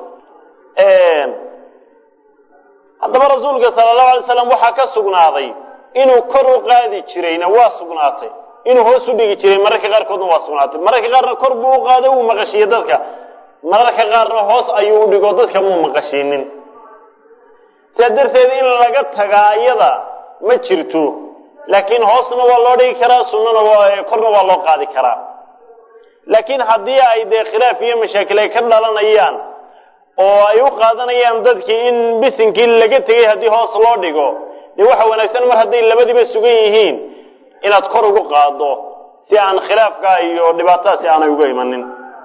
haddaba rasuulka sala allahu alay slam waxaa ka sugnaaday inuu kor u qaadi jirayna waa sugnaatay inuu hoos u dhigi jiray mararka qaarkoodna waa sugnaatay mararka qaarna kor buu u qaado wuu maqashiiye dadka mararka qaarna hoos ayuu u dhigo dadka muu maqashiinin sidaa darteed in laga tagaa iyada ma jirto laakiin hoosna waa loo dhigi karaa sunnana waa korna waa loo qaadi karaa laakiin haddii ay dee khilaaf iyo mashaakil ay ka dhalanayaan oo ay u qaadanayaan dadkii in bisinkii laga tegay haddii hoos loo dhigo dee waxa wanaagsan mar hadday labadiiba sugan yihiin inaad kor ugu qaado si aan khilaafka iyo dhibaatadaasi aanay uga imanin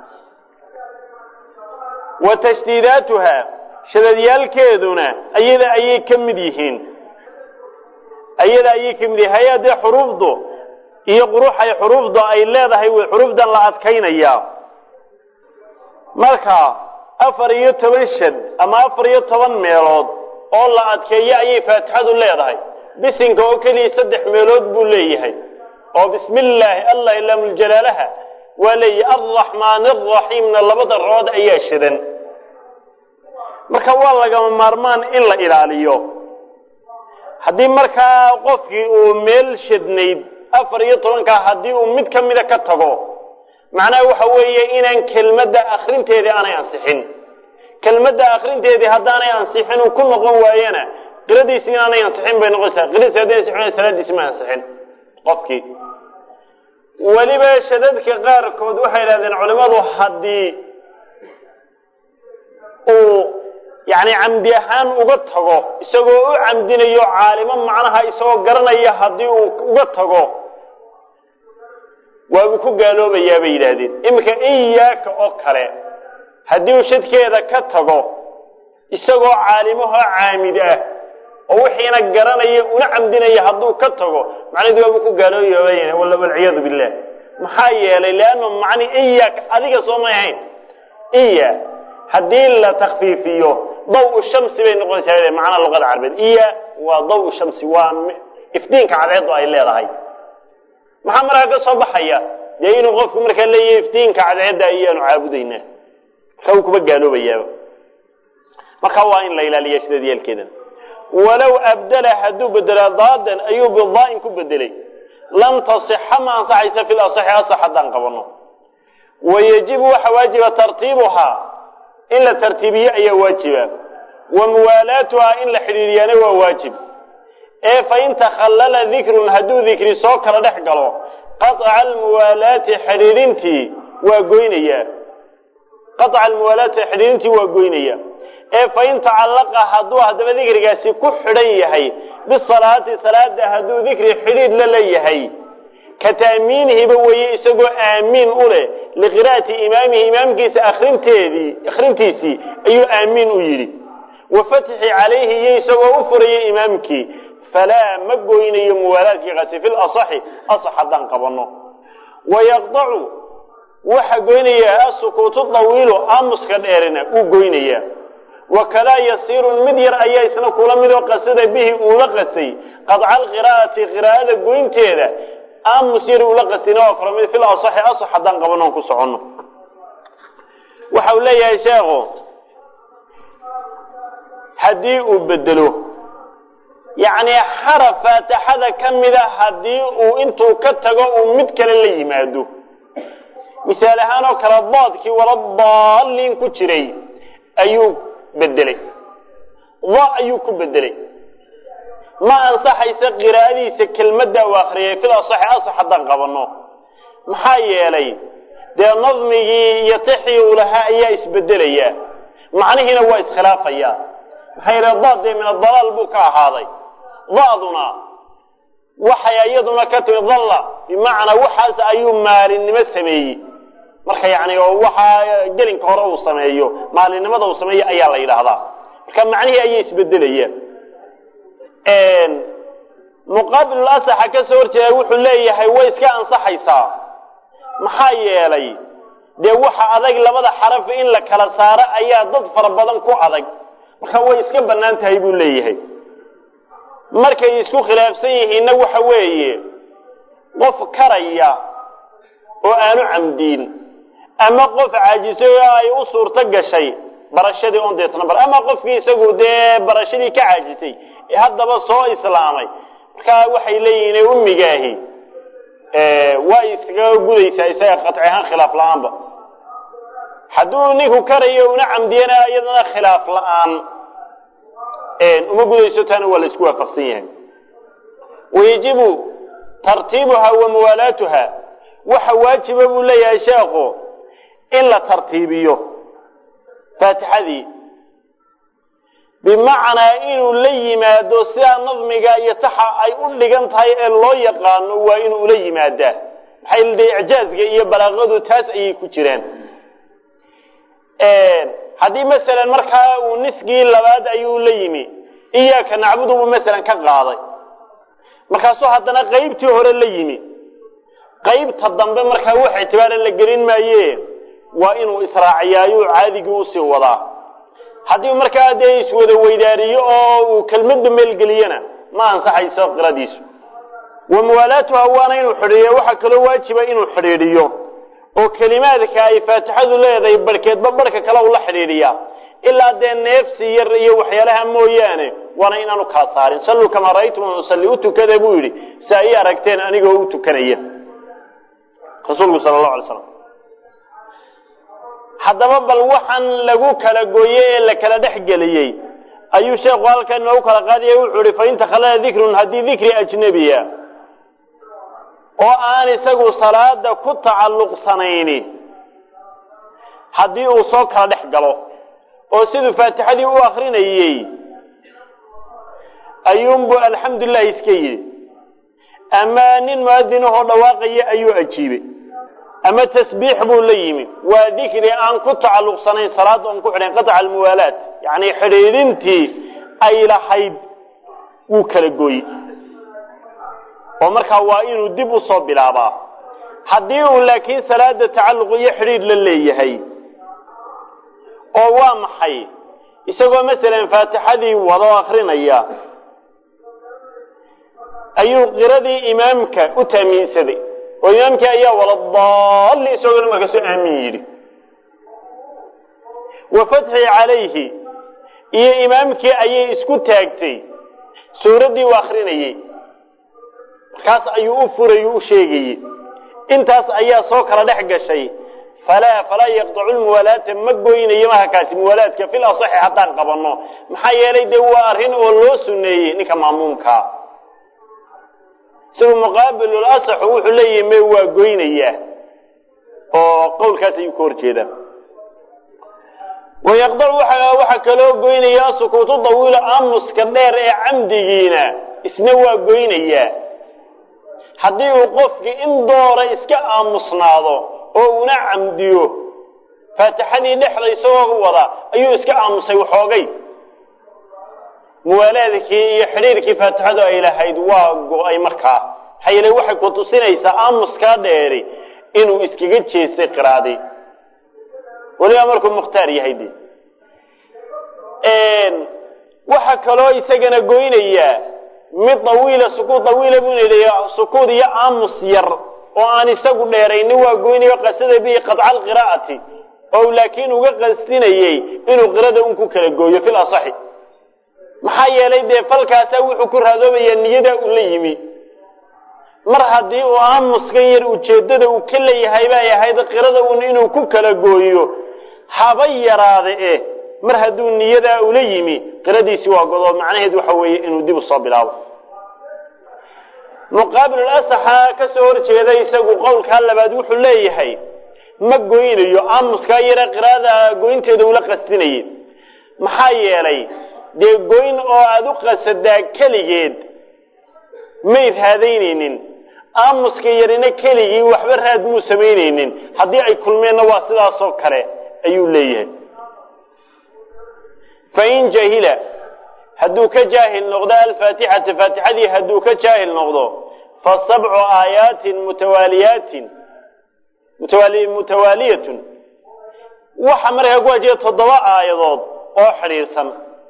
wa tashdiidaatuha shadadyaalkeeduna ayada ayay ka mid yihiin ayada ayay ka mid yihiin hay-adee xuruufdu iyo quruxay xuruufdu ay leedahay way xuruufdan la adkaynayaa marka afar iyo toban shad ama afar iyo toban meelood oo la adkeeyo ayay faatixadu leedahay bisinka oo keliya saddex meelood buu leeyahay oo bismi illaahi allah ilaamljalaalaha waa leeyahay alraxmaan araxiimna labada rood ayaa shadan marka waa lagama maarmaan in la ilaaliyo haddii markaa qofkii uu meel shadnayd afar iyo tobankaa haddii uu mid ka mida ka tago macnaha waxa weeye inaan kelmadda akrinteedii aanay ansixin kelmadda akrinteedii haddaanay ansixin uu ku noqon waayana qiradiisi inaanay ansixin bay noqonaysaa qiradiisi hadday ansixin salaadiisi ma ansixin qofkii weliba shadadka qaarkood waxay idhahdeen culimadu haddii uu yani camdi ahaan uga tago isagoo u camdinayo caalimo macnaha isagoo garanaya haddii uu uga tago waabuu ku gaaloobayaa bay yidhaahdeen iminka iyaaka oo kale haddii uu shadkeeda ka tago isagoo caalimahoo caamid ah oo wixiina garanaya una camdinaya hadduu ka tago macnaheedu waabuu ku gaaloobayaa walciyaadu billah maxaa yeelay leannu macni iyaaka adiga soo may ahayn iya haddii la takfiifiyo daw shamsi bay noqonaysaa macnaha luqada carabeed iya waa daw shamsi waa iftiinka cadceedu ay leedahay maxaa markaa ka soo baxaya dee inuu qofku markaa leeyahay iftiinka cadceedda ayaanu caabudaynaa marka uu kuba gaaloobayaaba marka waa in la ilaaliya sideed yeelkeeda walow abdala hadduu bedela daadan ayuu bidaa'in ku bedelay lam tasixa ma ansaxaysa fi lasaxi asax haddaan qabano wayajibu waxa waajiba tartiibuhaa in la tartiibiyo ayaa waajiba wa muwaalaatuhaa in la xidhiiriyaana waa waajib ee fain takhallala dikrun hadduu dikri soo kala dhex galo qaطca almuwaalaati xidhiirintii waa goynayaa qaطca almuwaalaati xidhiirintii waa goynaya ee fain tacallaqa hadduu haddaba dikrigaasi ku xidhan yahay bisalaati salaada hadduu dikri xidhiidh la leeyahay ka ta'miinihiba weeye isagoo aamiin u leh liqira'ati imaamihi imaamkiisa akrinteedii akhrintiisii ayuu aamiin u yidhi wa fatxi calayhi iyo isagoo u furaya imaamkii falaa ma goynayo muwaalaadkiikaasi fi lasaxi asax haddaan qabanno wayaqdacu waxa goynayaa asukuutu dawiilu aamuska dheerina uu goynayaa wakadaa yasiirun mid yar ayaa isna kula midoo qasada bihi uula qastay qadca alqiraa'ati qiraa'ada goynteeda aamus yar uula qastina waa kala mid fil asaxi asax haddaan qabanoon ku soconno waxa uu leeyahay sheekhu haddii uu bedelo yacni xaraf faatixada ka mida haddii uu intuu ka tago uu mid kale la yimaado misaal ahaan oo kale daadkii wala daaliin ku jiray ayuu bedelay da ayuu ku bedelay ma ansaxaysa qiraa'adiisa kelmadda uu akriyay fil asaxi asax haddaan qabanno maxaa yeelay dee nadmigii iyo tixii uu lahaa ayaa isbedelaya macnihiina waa iskhilaafaya maxaa yeele daad dee min adalaal buu ka ahaaday da'duna waxay iyaduna ka timi dalla bimacnaa waxaas ayuu maalinimo sameeyey marka yani oo waxaa gelinka hore uu sameeyo maalinimada uu sameeyo ayaa la yidhaahdaa marka macnihii ayay isbedelayaan muqaabilul asaxa ka soo horjeeda wuxuu leeyahay way iska ansaxaysaa maxaa yeelay dee waxa adag labada xaraf in la kala saaro ayaa dad fara badan ku adag marka way iska bannaan tahay buu leeyahay markay isku khilaafsan yihiinna waxa weeye qof karaya oo aanu camdiin ama qof caajisay oo ay u suurto gashay barashadii on deetna bar ama qofkii isagu dee barashadii ka caajisay ee haddaba soo islaamay markaa waxay leeyihiin ummigaahi waa iskaga gudaysaa isaga qaci ahaan khilaaf la-aanba hadduu ninku karayo una camdiyana iyadana khilaaf la-aan uma gudayso taana waa la isku waafaqsan yahay wayajibu tartiibuha wa muwaalaatuha waxa waajiba buu leeyahay sheekhu in la tartiibiyo faatixadii bimacnaa inuu la yimaado sidaa nadmiga iyo taxa ay u dhigan tahay ee loo yaqaano waa inuu ula yimaadaa maxay ldee icjaazga iyo balaaqadu taas ayay ku jiraan haddii masalan markaa uu nisgii labaad ayuu la yimi iyaaka nacbudu buu masalan ka qaaday markaasuu haddana qaybtii hore la yimi qaybta dambe markaa wax ictibaara la gelin maaye waa inuu israaciyaayuu caadigii usii wadaa haddii markaa dee iswada weydaariyo oo uu kelmadda meelgeliyana ma ansaxayso qiradiisu wa muwaalaatuha waana inuu xidhiiriyo waxaa kaloo waajiba inuu xidhiidhiyo oo kelimaadka ay faatixadu leedahay barhkeedba barhka kale ula xidhiidhiyaa ilaa dee neefsi yar iyo waxyaalaha mooyaane waana inaanu kala saarin salluu kamaa ra'aytum usalli u tukada buu yidhi si ay aragteen anigoo u tukanaya rasuulku sala allahu alay slam haddaba bal waxaan lagu kala gooye ee la kala dhex geliyey ayuu sheekhu halkan inoogu kala qaadaya wuxuu ihi fain takhalala dikrun haddii dikri ajnebiya oo aan isagu salaada ku tacalluqsanayni haddii uu soo kala dhex galo oo siduu faatixadii u akrinayey ayuunbu alxamdulilah iska yidhi ama nin muadinahoo dhawaaqaya ayuu ajiibay ama tasbiix buu la yimi waa dikri aan ku tacalluqsanayn salaada oon ku xidhayn qaطca almuwaalaat yacni xidhiidhintii ay lahayd wuu kala gooye oo markaa waa inuu dib u soo bilaabaa haddii uu laakiin salaada tacalluq iyo xidhiidh la leeyahay oo waa maxay isagoo masalan faatixadii wado akrinaya ayuu qiradii imaamka u taamiinsaday oo imaamkii ayaa wala daalli isagoo markaasoo aamin yidhi wa fatxi calayhi iyo imaamkii ayay isku taagtay suuraddii u akrinayey markaas ayuu u furayy u sheegayey intaas ayaa soo kala dhex gashay falaa falaa yaqtacu lmuwaalaata ma goynayo mahakaasi muwaalaadka fil asaxi haddaan qabanno maxaa yeelay dee waa arrin oo loo suneeyey ninka maamuumkaa isagu muqaabilul asaxu wuxuu leeyahay me waa goynayaa oo qowlkaas ayuu ka hor jeedaa wayaqdacu waxaa kaloo goynayaa sukuutu dawiilo aamuska dheer ee camdigiina isna waa goynayaa haddii uu qofkii in doora iska aamusnaado oo una camdiyo faatixadii dhexda isagoo wada ayuu iska aamusay waxoogay muwaalaadkii iyo xidhiirkii faatixadu ay lahayd waa go-ay markaa maxaa yeele waxay ku tusinaysaa aamuskaa dheeri inuu iskaga jeestay qiraadii weliba markuu mukhtaar yahay de waxa kaloo isagana goynayaa mid dawiila sukuud dawiila buu leeyahay sukuud iyo aamus yar oo aan isagu dheeraynin waa goynayo qasada bihi qadca alqiraa'ati oo laakiin uga qasdinayey inuu qirada un ku kala gooyo fil asaxi maxaa yeelay dee falkaasaa wuxuu ku raadoobayaa niyadaa uu la yimi mar haddii uu aamuskan yar ujeeddada uu ka leeyahay bay ahayd qirada un inuu ku kala gooyo haba yaraade eh mar hadduu niyadaa ula yimi qiradiisii waa godoo macnaheed waxa weeye inuu dib u soo bilaabo muqaabilul asaxa ka soo hor jeeda isagu qowlkaa labaad wuxuu leeyahay ma goynayo aamuskaa yare qiraada goynteeda ula qasdinayay maxaa yeelay dee goyn oo aada u qasadaa keligeed may raadaynaynin aamuska yarina keligii waxba raad muu samaynaynin haddii ay kulmeenna waa sidaasoo kale ayuu leeyahay fain jahila hadduu ka jaahil noqdo alfaatixata faatixadii hadduu ka jaahil noqdo fa sabcu aayaatin mutawaaliyaatin mutawaaliyatun waxa markaa ku wajiba toddoba aayadood oo xidhiidhsan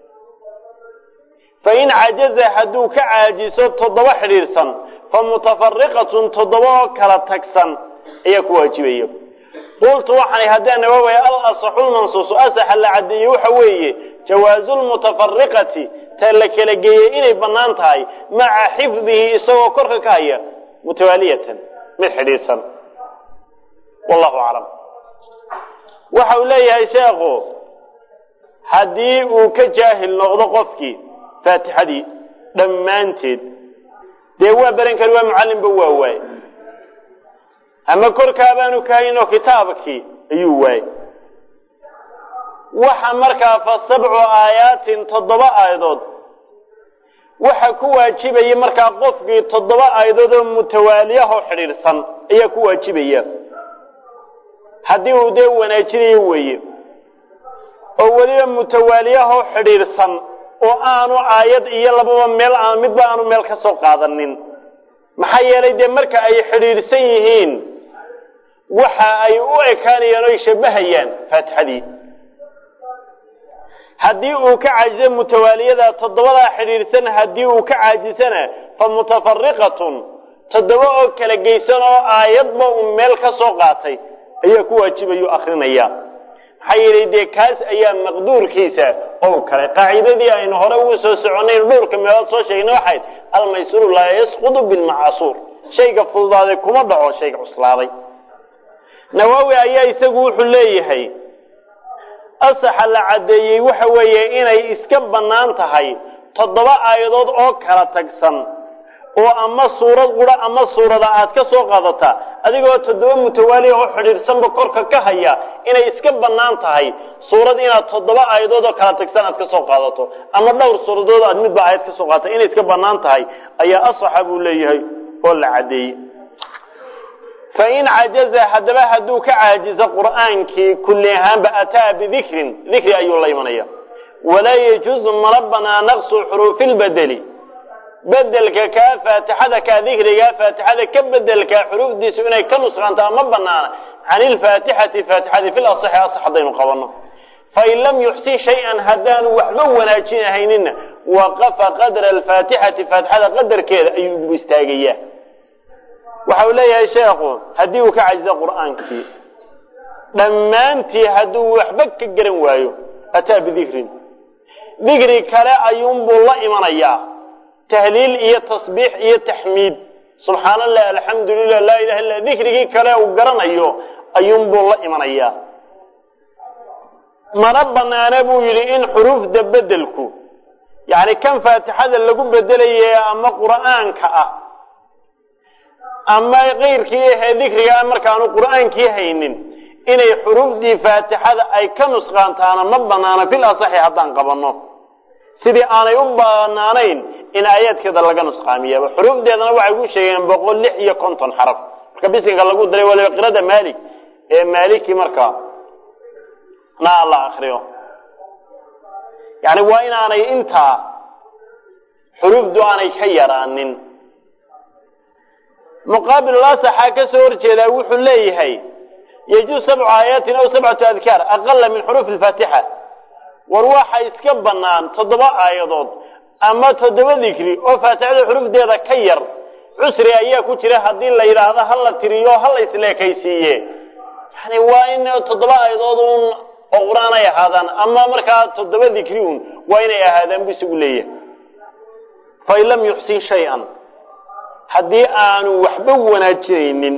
fain cajaza hadduu ka caajiso toddoba xidhiidhsan fa mutafariqatun toddoba oo kala tagsan ayaa ku waajibaya qultu waxaan haddaan nawaawaya al asaxu lmansuusu asaxa la caddeeye waxa weeye jawaazu lmutafariqati ta la kala geeyey inay bannaan tahay maca xifdihi isagoo korka ka haya mutawaaliyatan mid xidhiidhsan wallahu aclam waxa uu leeyahay sheekhu haddii uu ka jaahil noqdo qofkii faatixadii dhammaanteed dee waa baran kari waa mucallimba waa waaye ama korkaabaanu kahaynoo kitaabkii ayuu waayey waxa markaa fa sabcu aayaatin toddoba aayadood waxa ku waajibaya markaa qofkii toddoba aayadood oo mutawaaliyahoo xidhiidhsan ayaa ku waajibaya haddii uu dee wanaajinayo weeye oo weliba mutawaaliyahoo xidhiidhsan oo aanu aayad iyo lababa meel aan midba aanu meel ka soo qaadanin maxaa yeelay dee marka ay xidhiidhsan yihiin waxa ay u ekaanayaan o ay shabbahayaan faatixadii haddii uu ka caajiso mutawaaliyada toddobadaa xidhiidhsan haddii uu ka caajisana fa mutafariqatun toddoba oo kala geysan oo aayadba uu meel ka soo qaatay ayaa ku waajibayuu akrinaya maxaa yeelay dee kaas ayaa maqduurkiisa oo kale qaacidadii aynu hore ugu soo soconay dhowrka meelood soo sheegnay waxayd almaysuru laa yasqudu bilmacasuur shayga fududaaday kuma dhaco shayga cuslaaday nawaawi ayaa isagu wuxuu leeyahay asaxa la caddeeyey waxa weeye inay iska bannaan tahay toddoba aayadood oo kala tagsan oo ama suurad qura ama suurada aad ka soo qaadata adigoo toddoba mutawaali oo xidhiidhsanba korka ka haya inay iska bannaan tahay suurad inaad toddoba aayadood oo kala tagsan aad ka soo qaadato ama dhowr suuradood aad midba aayad ka soo qaadata inay iska bannaan tahay ayaa asaxa buu leeyahay oo la caddeeyey fain cajaza haddaba hadduu ka caajizo qur'aankii kulli ahaanba ataa bidikrin dikri ayuu la imanaya walaa yajuuzu mana banaa naqsu xuruufi lbedeli bedelka kaa faatixada kaa dikrigaa faatixada ka bedelkaa xuruufdiisu inay ka nusqaantaa ma banaana can ilfaatixati faatixadi fil asaxi asax haddaynu qabanno fain lam yuxsin shay-an haddaanu waxba wanaajinahaynina waqafa qadra alfaatixati faatixada qadarkeeda ayuu ugu istaagayaa waxa uu leeyahay sheekhu haddii uu ka cajizo qur'aankii dhammaantii hadduu waxba ka garan waayo ataa bidikrin dikri kale ayuunbuu la imanayaa tahliil iyo tasbiix iyo taxmiid subxaan allah alxamdu lilah laa ilaha illa dikrigii kale uu garanayo ayuunbuu la imanayaa mana banaana buu yidhi in xuruufda bedelku yani kan faatixada lagu bedelaye ama qur'aanka ah ama keyrkii ahee dikriga markaanu qur'aankii haynin inay xuruufdii faatixada ay ka nusqaantaana ma banaana fil asaxi haddaan qabanno sidii aanay u banaanayn in aayaadkeeda laga nusqaamiyaba xuruufdeedana waxay ku sheegeen boqol lix iyo konton xaraf marka bisinka lagu daray waliba qirada maalik ee maaliki markaa na la akriyo yani waa inaanay intaa xuruufdu aanay ka yaraanin muqaabilulasaxaa ka soo horjeedaa wuxuu leeyahay yajuuz sabcu aayaatin aw sabcatu adkaar aqala min xuruufi lfaatixa war waxa iska bannaan toddoba aayadood ama toddoba dikri oo faatixada xurufdeeda ka yar cusri ayaa ku jira haddii la yidhaahdo ha la tiriyo ha la isleekaysiiye yani waa in toddoba aayadood un oo qur-aan ay ahaadaan ama markaa toddoba dikri un waa inay ahaadaan buu isagu leeyahay fain lam yuxsin shay-an haddii aanu waxba wanaajinaynin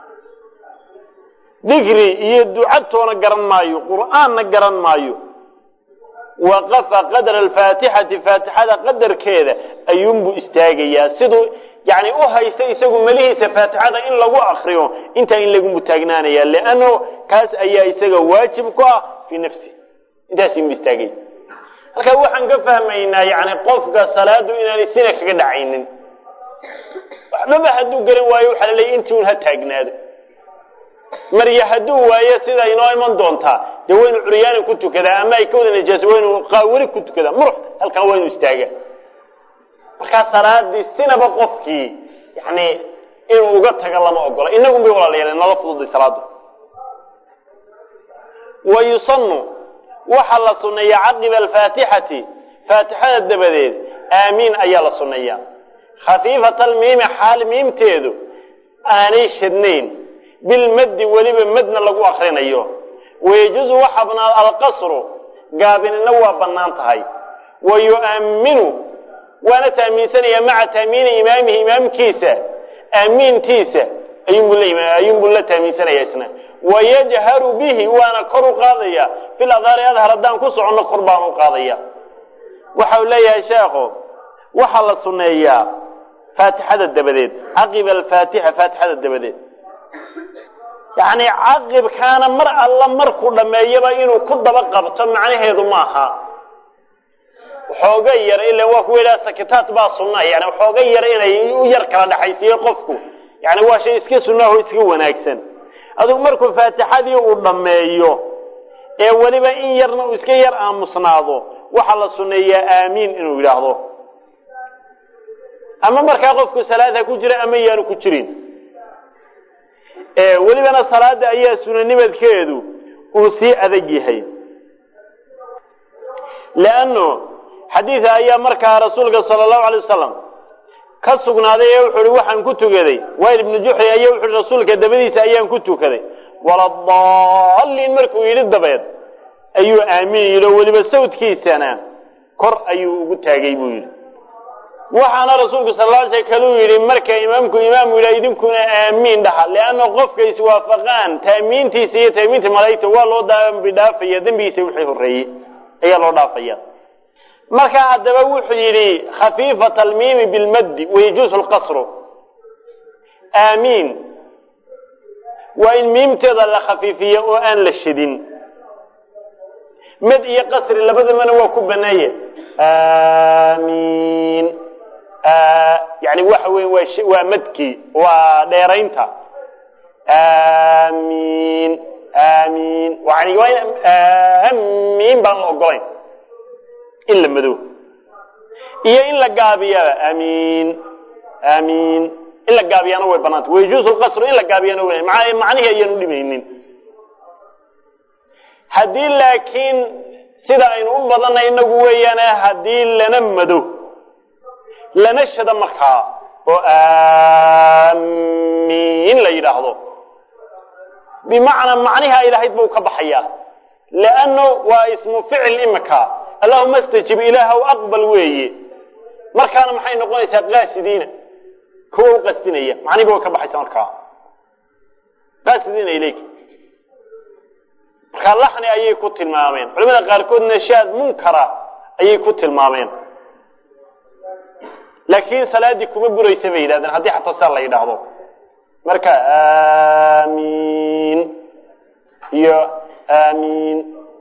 dikri iyo ducatoona garan maayo qur'aanna garan maayo waqafa qadra alfaatixati faatixada qadarkeeda ayuunbuu istaagayaa siduu yani u haysta isagu melihiisa faatixada in lagu akriyo intaa in lagu mutaagnaanaya leanno kaas ayaa isaga waajib ku ah fii nafsi intaasmu istaagay halkaa waxaan ka fahmaynaa yani qofka salaadu inaanay sina kaga dhacaynin waxbaba hadduu garan waayo waxaa la leeyay intii un ha taagnaado marya hadduu waayo sida inoo iman doontaa dee waynu curyaani ku tukadaa ama ay ka wada najaaso waynu qaawari ku tukadaa murux halkan waynu istaagaa markaa salaadii sinaba qofkii yani inuu uga taga lama ogola inagun bay walaalayaal nala fududay salaadu wa yusanu waxaa la sunneeyaa caqiba alfaatixati faatixada dabadeed aamiin ayaa la sunneeyaa khafiifata almiimi xaal miimteedu aanay shadnayn bilmaddi weliba madna lagu akrinayo wayajuuzu waxa bannaan alqasru gaabinina waa bannaan tahay wa yu'amminu waana taamiinsanaya maca taamiini imaamihi imaamkiisa aamiintiisa ayuunbuu la taamiinsanaya isna wayajharu bihi waana kor u qaadaya fil adhaari adhar haddaan ku soconno kor baan u qaadaya waxau leeyahay sheekhu waxaa la sunneeyaa faatixada dabadeed caqiba alfaatixa faatixada dabadeed yacni caqibkaana mar alla markuu dhammeeyaba inuu ku daba qabto macnaheedu maaha waxooga yar ila waa kuwa ilaa sakitaat baa sunna yani waxooga yar inay u yar kala dhexaysiiyo qofku yani waa shay iska sunnaho iska wanaagsan adugu markuu faatixadii uu dhammeeyo ee weliba in yarna uu iska yar aamusnaado waxaa la sunneeyaa aamiin inuu yidhaahdo ama markaa qofku salaadha ku jira ama yaanu ku jirin welibana salaada ayaa sunanimadkeedu uu sii adag yahay leanno xadiida ayaa markaa rasuulka sala allahu alay wasalam ka sugnaaday ee wuxu uhi waxaan ku tukaday wayl ibnu juxri ayaa wuxu uhi rasuulka dabadiisa ayaan ku tukaday waladaalliin markuu yidhi dabeed ayuu aamin yidhi oo weliba sawdkiisana kor ayuu ugu taagay buu yidhi waxaana rasuulku sal la sl kaluu yidhi marka imaamku imaamu yidha idinkuna aamiin dhaha leanna qofka iswaafaqaan taamiintiisa iyo taamiinta malaa'igta waa loo dambi dhaafaya dembigiisa wixii horreeyey ayaa loo dhaafaya marka haddaba wuxuu yidhi khafiifat almiimi bilmaddi wayajuusu lqasru aamiin waa in miimteeda la khafiifiya oo aan la shadin mad iyo qasri labadabana waa ku baneeye aamiin yani waxa weya waa waa madkii waa dheeraynta aamiin aamiin yani waa in aamiin baan la ogolayn in la mado iyo in la gaabiyaba aamiin aamiin in la gaabiyana way banaanta wayajuusu lqasru in la gaabiyana way macnihii ayaan u dhimaynin haddii laakiin sida aynu u badanay inagu weeyaane haddii lana mado lana shado markaa oo aamiin la yidhaahdo bimacnaa macnihi ay lahayd buu ka baxaya leanno waa ismu ficil imika allahuma astajib ilaahw aqbal weeye markaana maxay noqonaysaa qaasidiina kuwa u qasdinaya macnihiba way ka baxaysa markaa qaasidiina ilayk markaa laxni ayay ku tilmaameen culamada qaarkood nashaad munkara ayay ku tilmaameen laakiin salaaddii kuma buraysa bay yidhahdeen haddii xataa saa la yidhaahdo marka aamiin iyo aamiin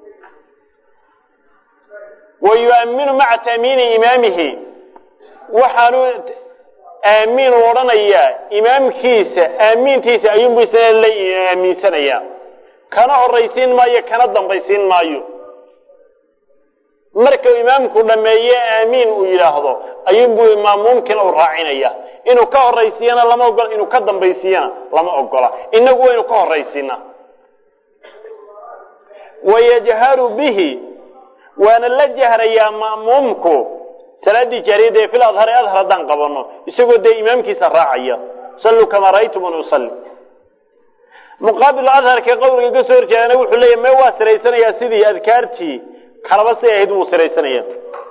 wa yu'aminu maca taamiini imaamihi waxaanu aamiin u odhanayaa imaamkiisa aamiintiisa ayuunbu isna la aaminsanayaa kana horaysiin maayo kana dambaysiin maayo markau imaamku dhameeye aamiin uu yidhaahdo ayuunbuu maamuumkiina u raacinaya inuu ka horaysiiyana lama ogola inuu ka dambaysiiyana lama ogola inagu waynu ka horaysiina wayajharu bihi waana la jahrayaa ma'muumku salaaddii jaariyadda ee fil adhari adhar haddaan qabano isagoo dee imaamkiisa raacaya salluu kamaa ra'aytumuni usalli muqaabil adharka qowliga ka soo horjeedana wuxuu leeyahy me waa siraysanayaa sidii adkaartii kalaba say ahayd wuu siraysanaya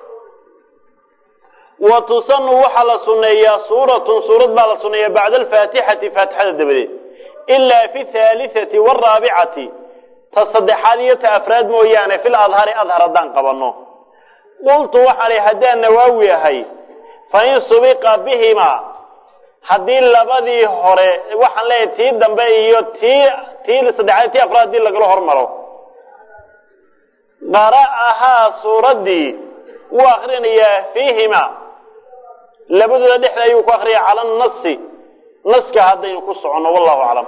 wa tusanu waxaa la sunneeyaa suuratun suurad baa la sunneeyaa bacda alfaatixati faatixada dabadeed ilaa fi thaalitati waraabicati ta saddexaad iyo ta afraad mooyaane fil adhari adhar haddaan qabano qultu waxaan ihi haddaan nawaawi ahay fa in subiqa bihima haddii labadii hore waxaan leeyahay tii dambe iyo tii tii saddexaad tii afraad hadii lagala hormaro qara'ahaa suuraddii wuu akrinayaa fiihima labadooda dhexda ayuu ku akriyaya cala nasi naska haddaynu ku soconno wallahu aclam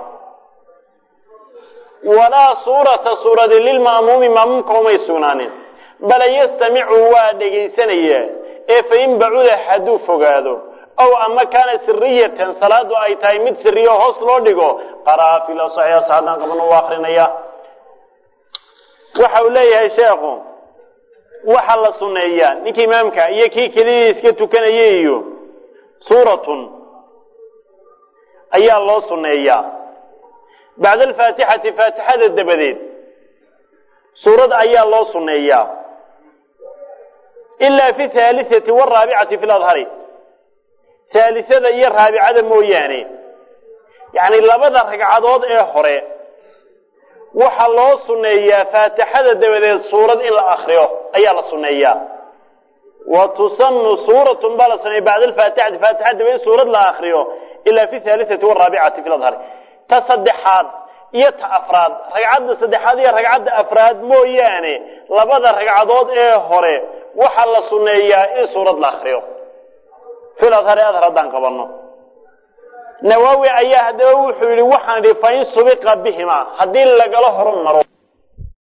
walaa suurata suuradi lilma'muumi ma'muumka umay sugnaanin bala yastamicu waa dhegaysanayaa ee fain bacuda hadduu fogaado ow ama kaana siriyatan salaadu ay tahay mid siriyo hoos loo dhigo qara'a fil asaxi asax haddaan qabano u akrinaya waxa uu leeyahay sheekhu waxaa la sunneeyaa ninka imaamka iyo kii kelidii iska tukanaya iyo suuratun ayaa loo sunneeyaa bacda alfaatixati faatixada dabadeed suurad ayaa loo sunneeyaa ilaa fi thaalitati waraabicati fi ladhari haalisada iyo raabicada mooyaane yacni labada ragcadood ee hore waxaa loo sunneeyaa faatixada dabadeed suurad in la akriyo ayaa la sunneeyaa wa tusanu suuratun baa la sunneeya bacda alfaatixati faatixada dabadeed suurad la akriyo ilaa fi thaalitati waraabicati fi ladhari ta saddexaad iyo ta afraad ragcadda saddexaad iyo ragcadda afraad mooyaane labada ragcadood ee hore waxaa la sunneeyaa in suurad la akriyo fil adhari adhar haddaan qabano nawaawi ayaa haddaba wuxuu yidhi waxaan idhi fain subiqa bihima haddii lagala hormaro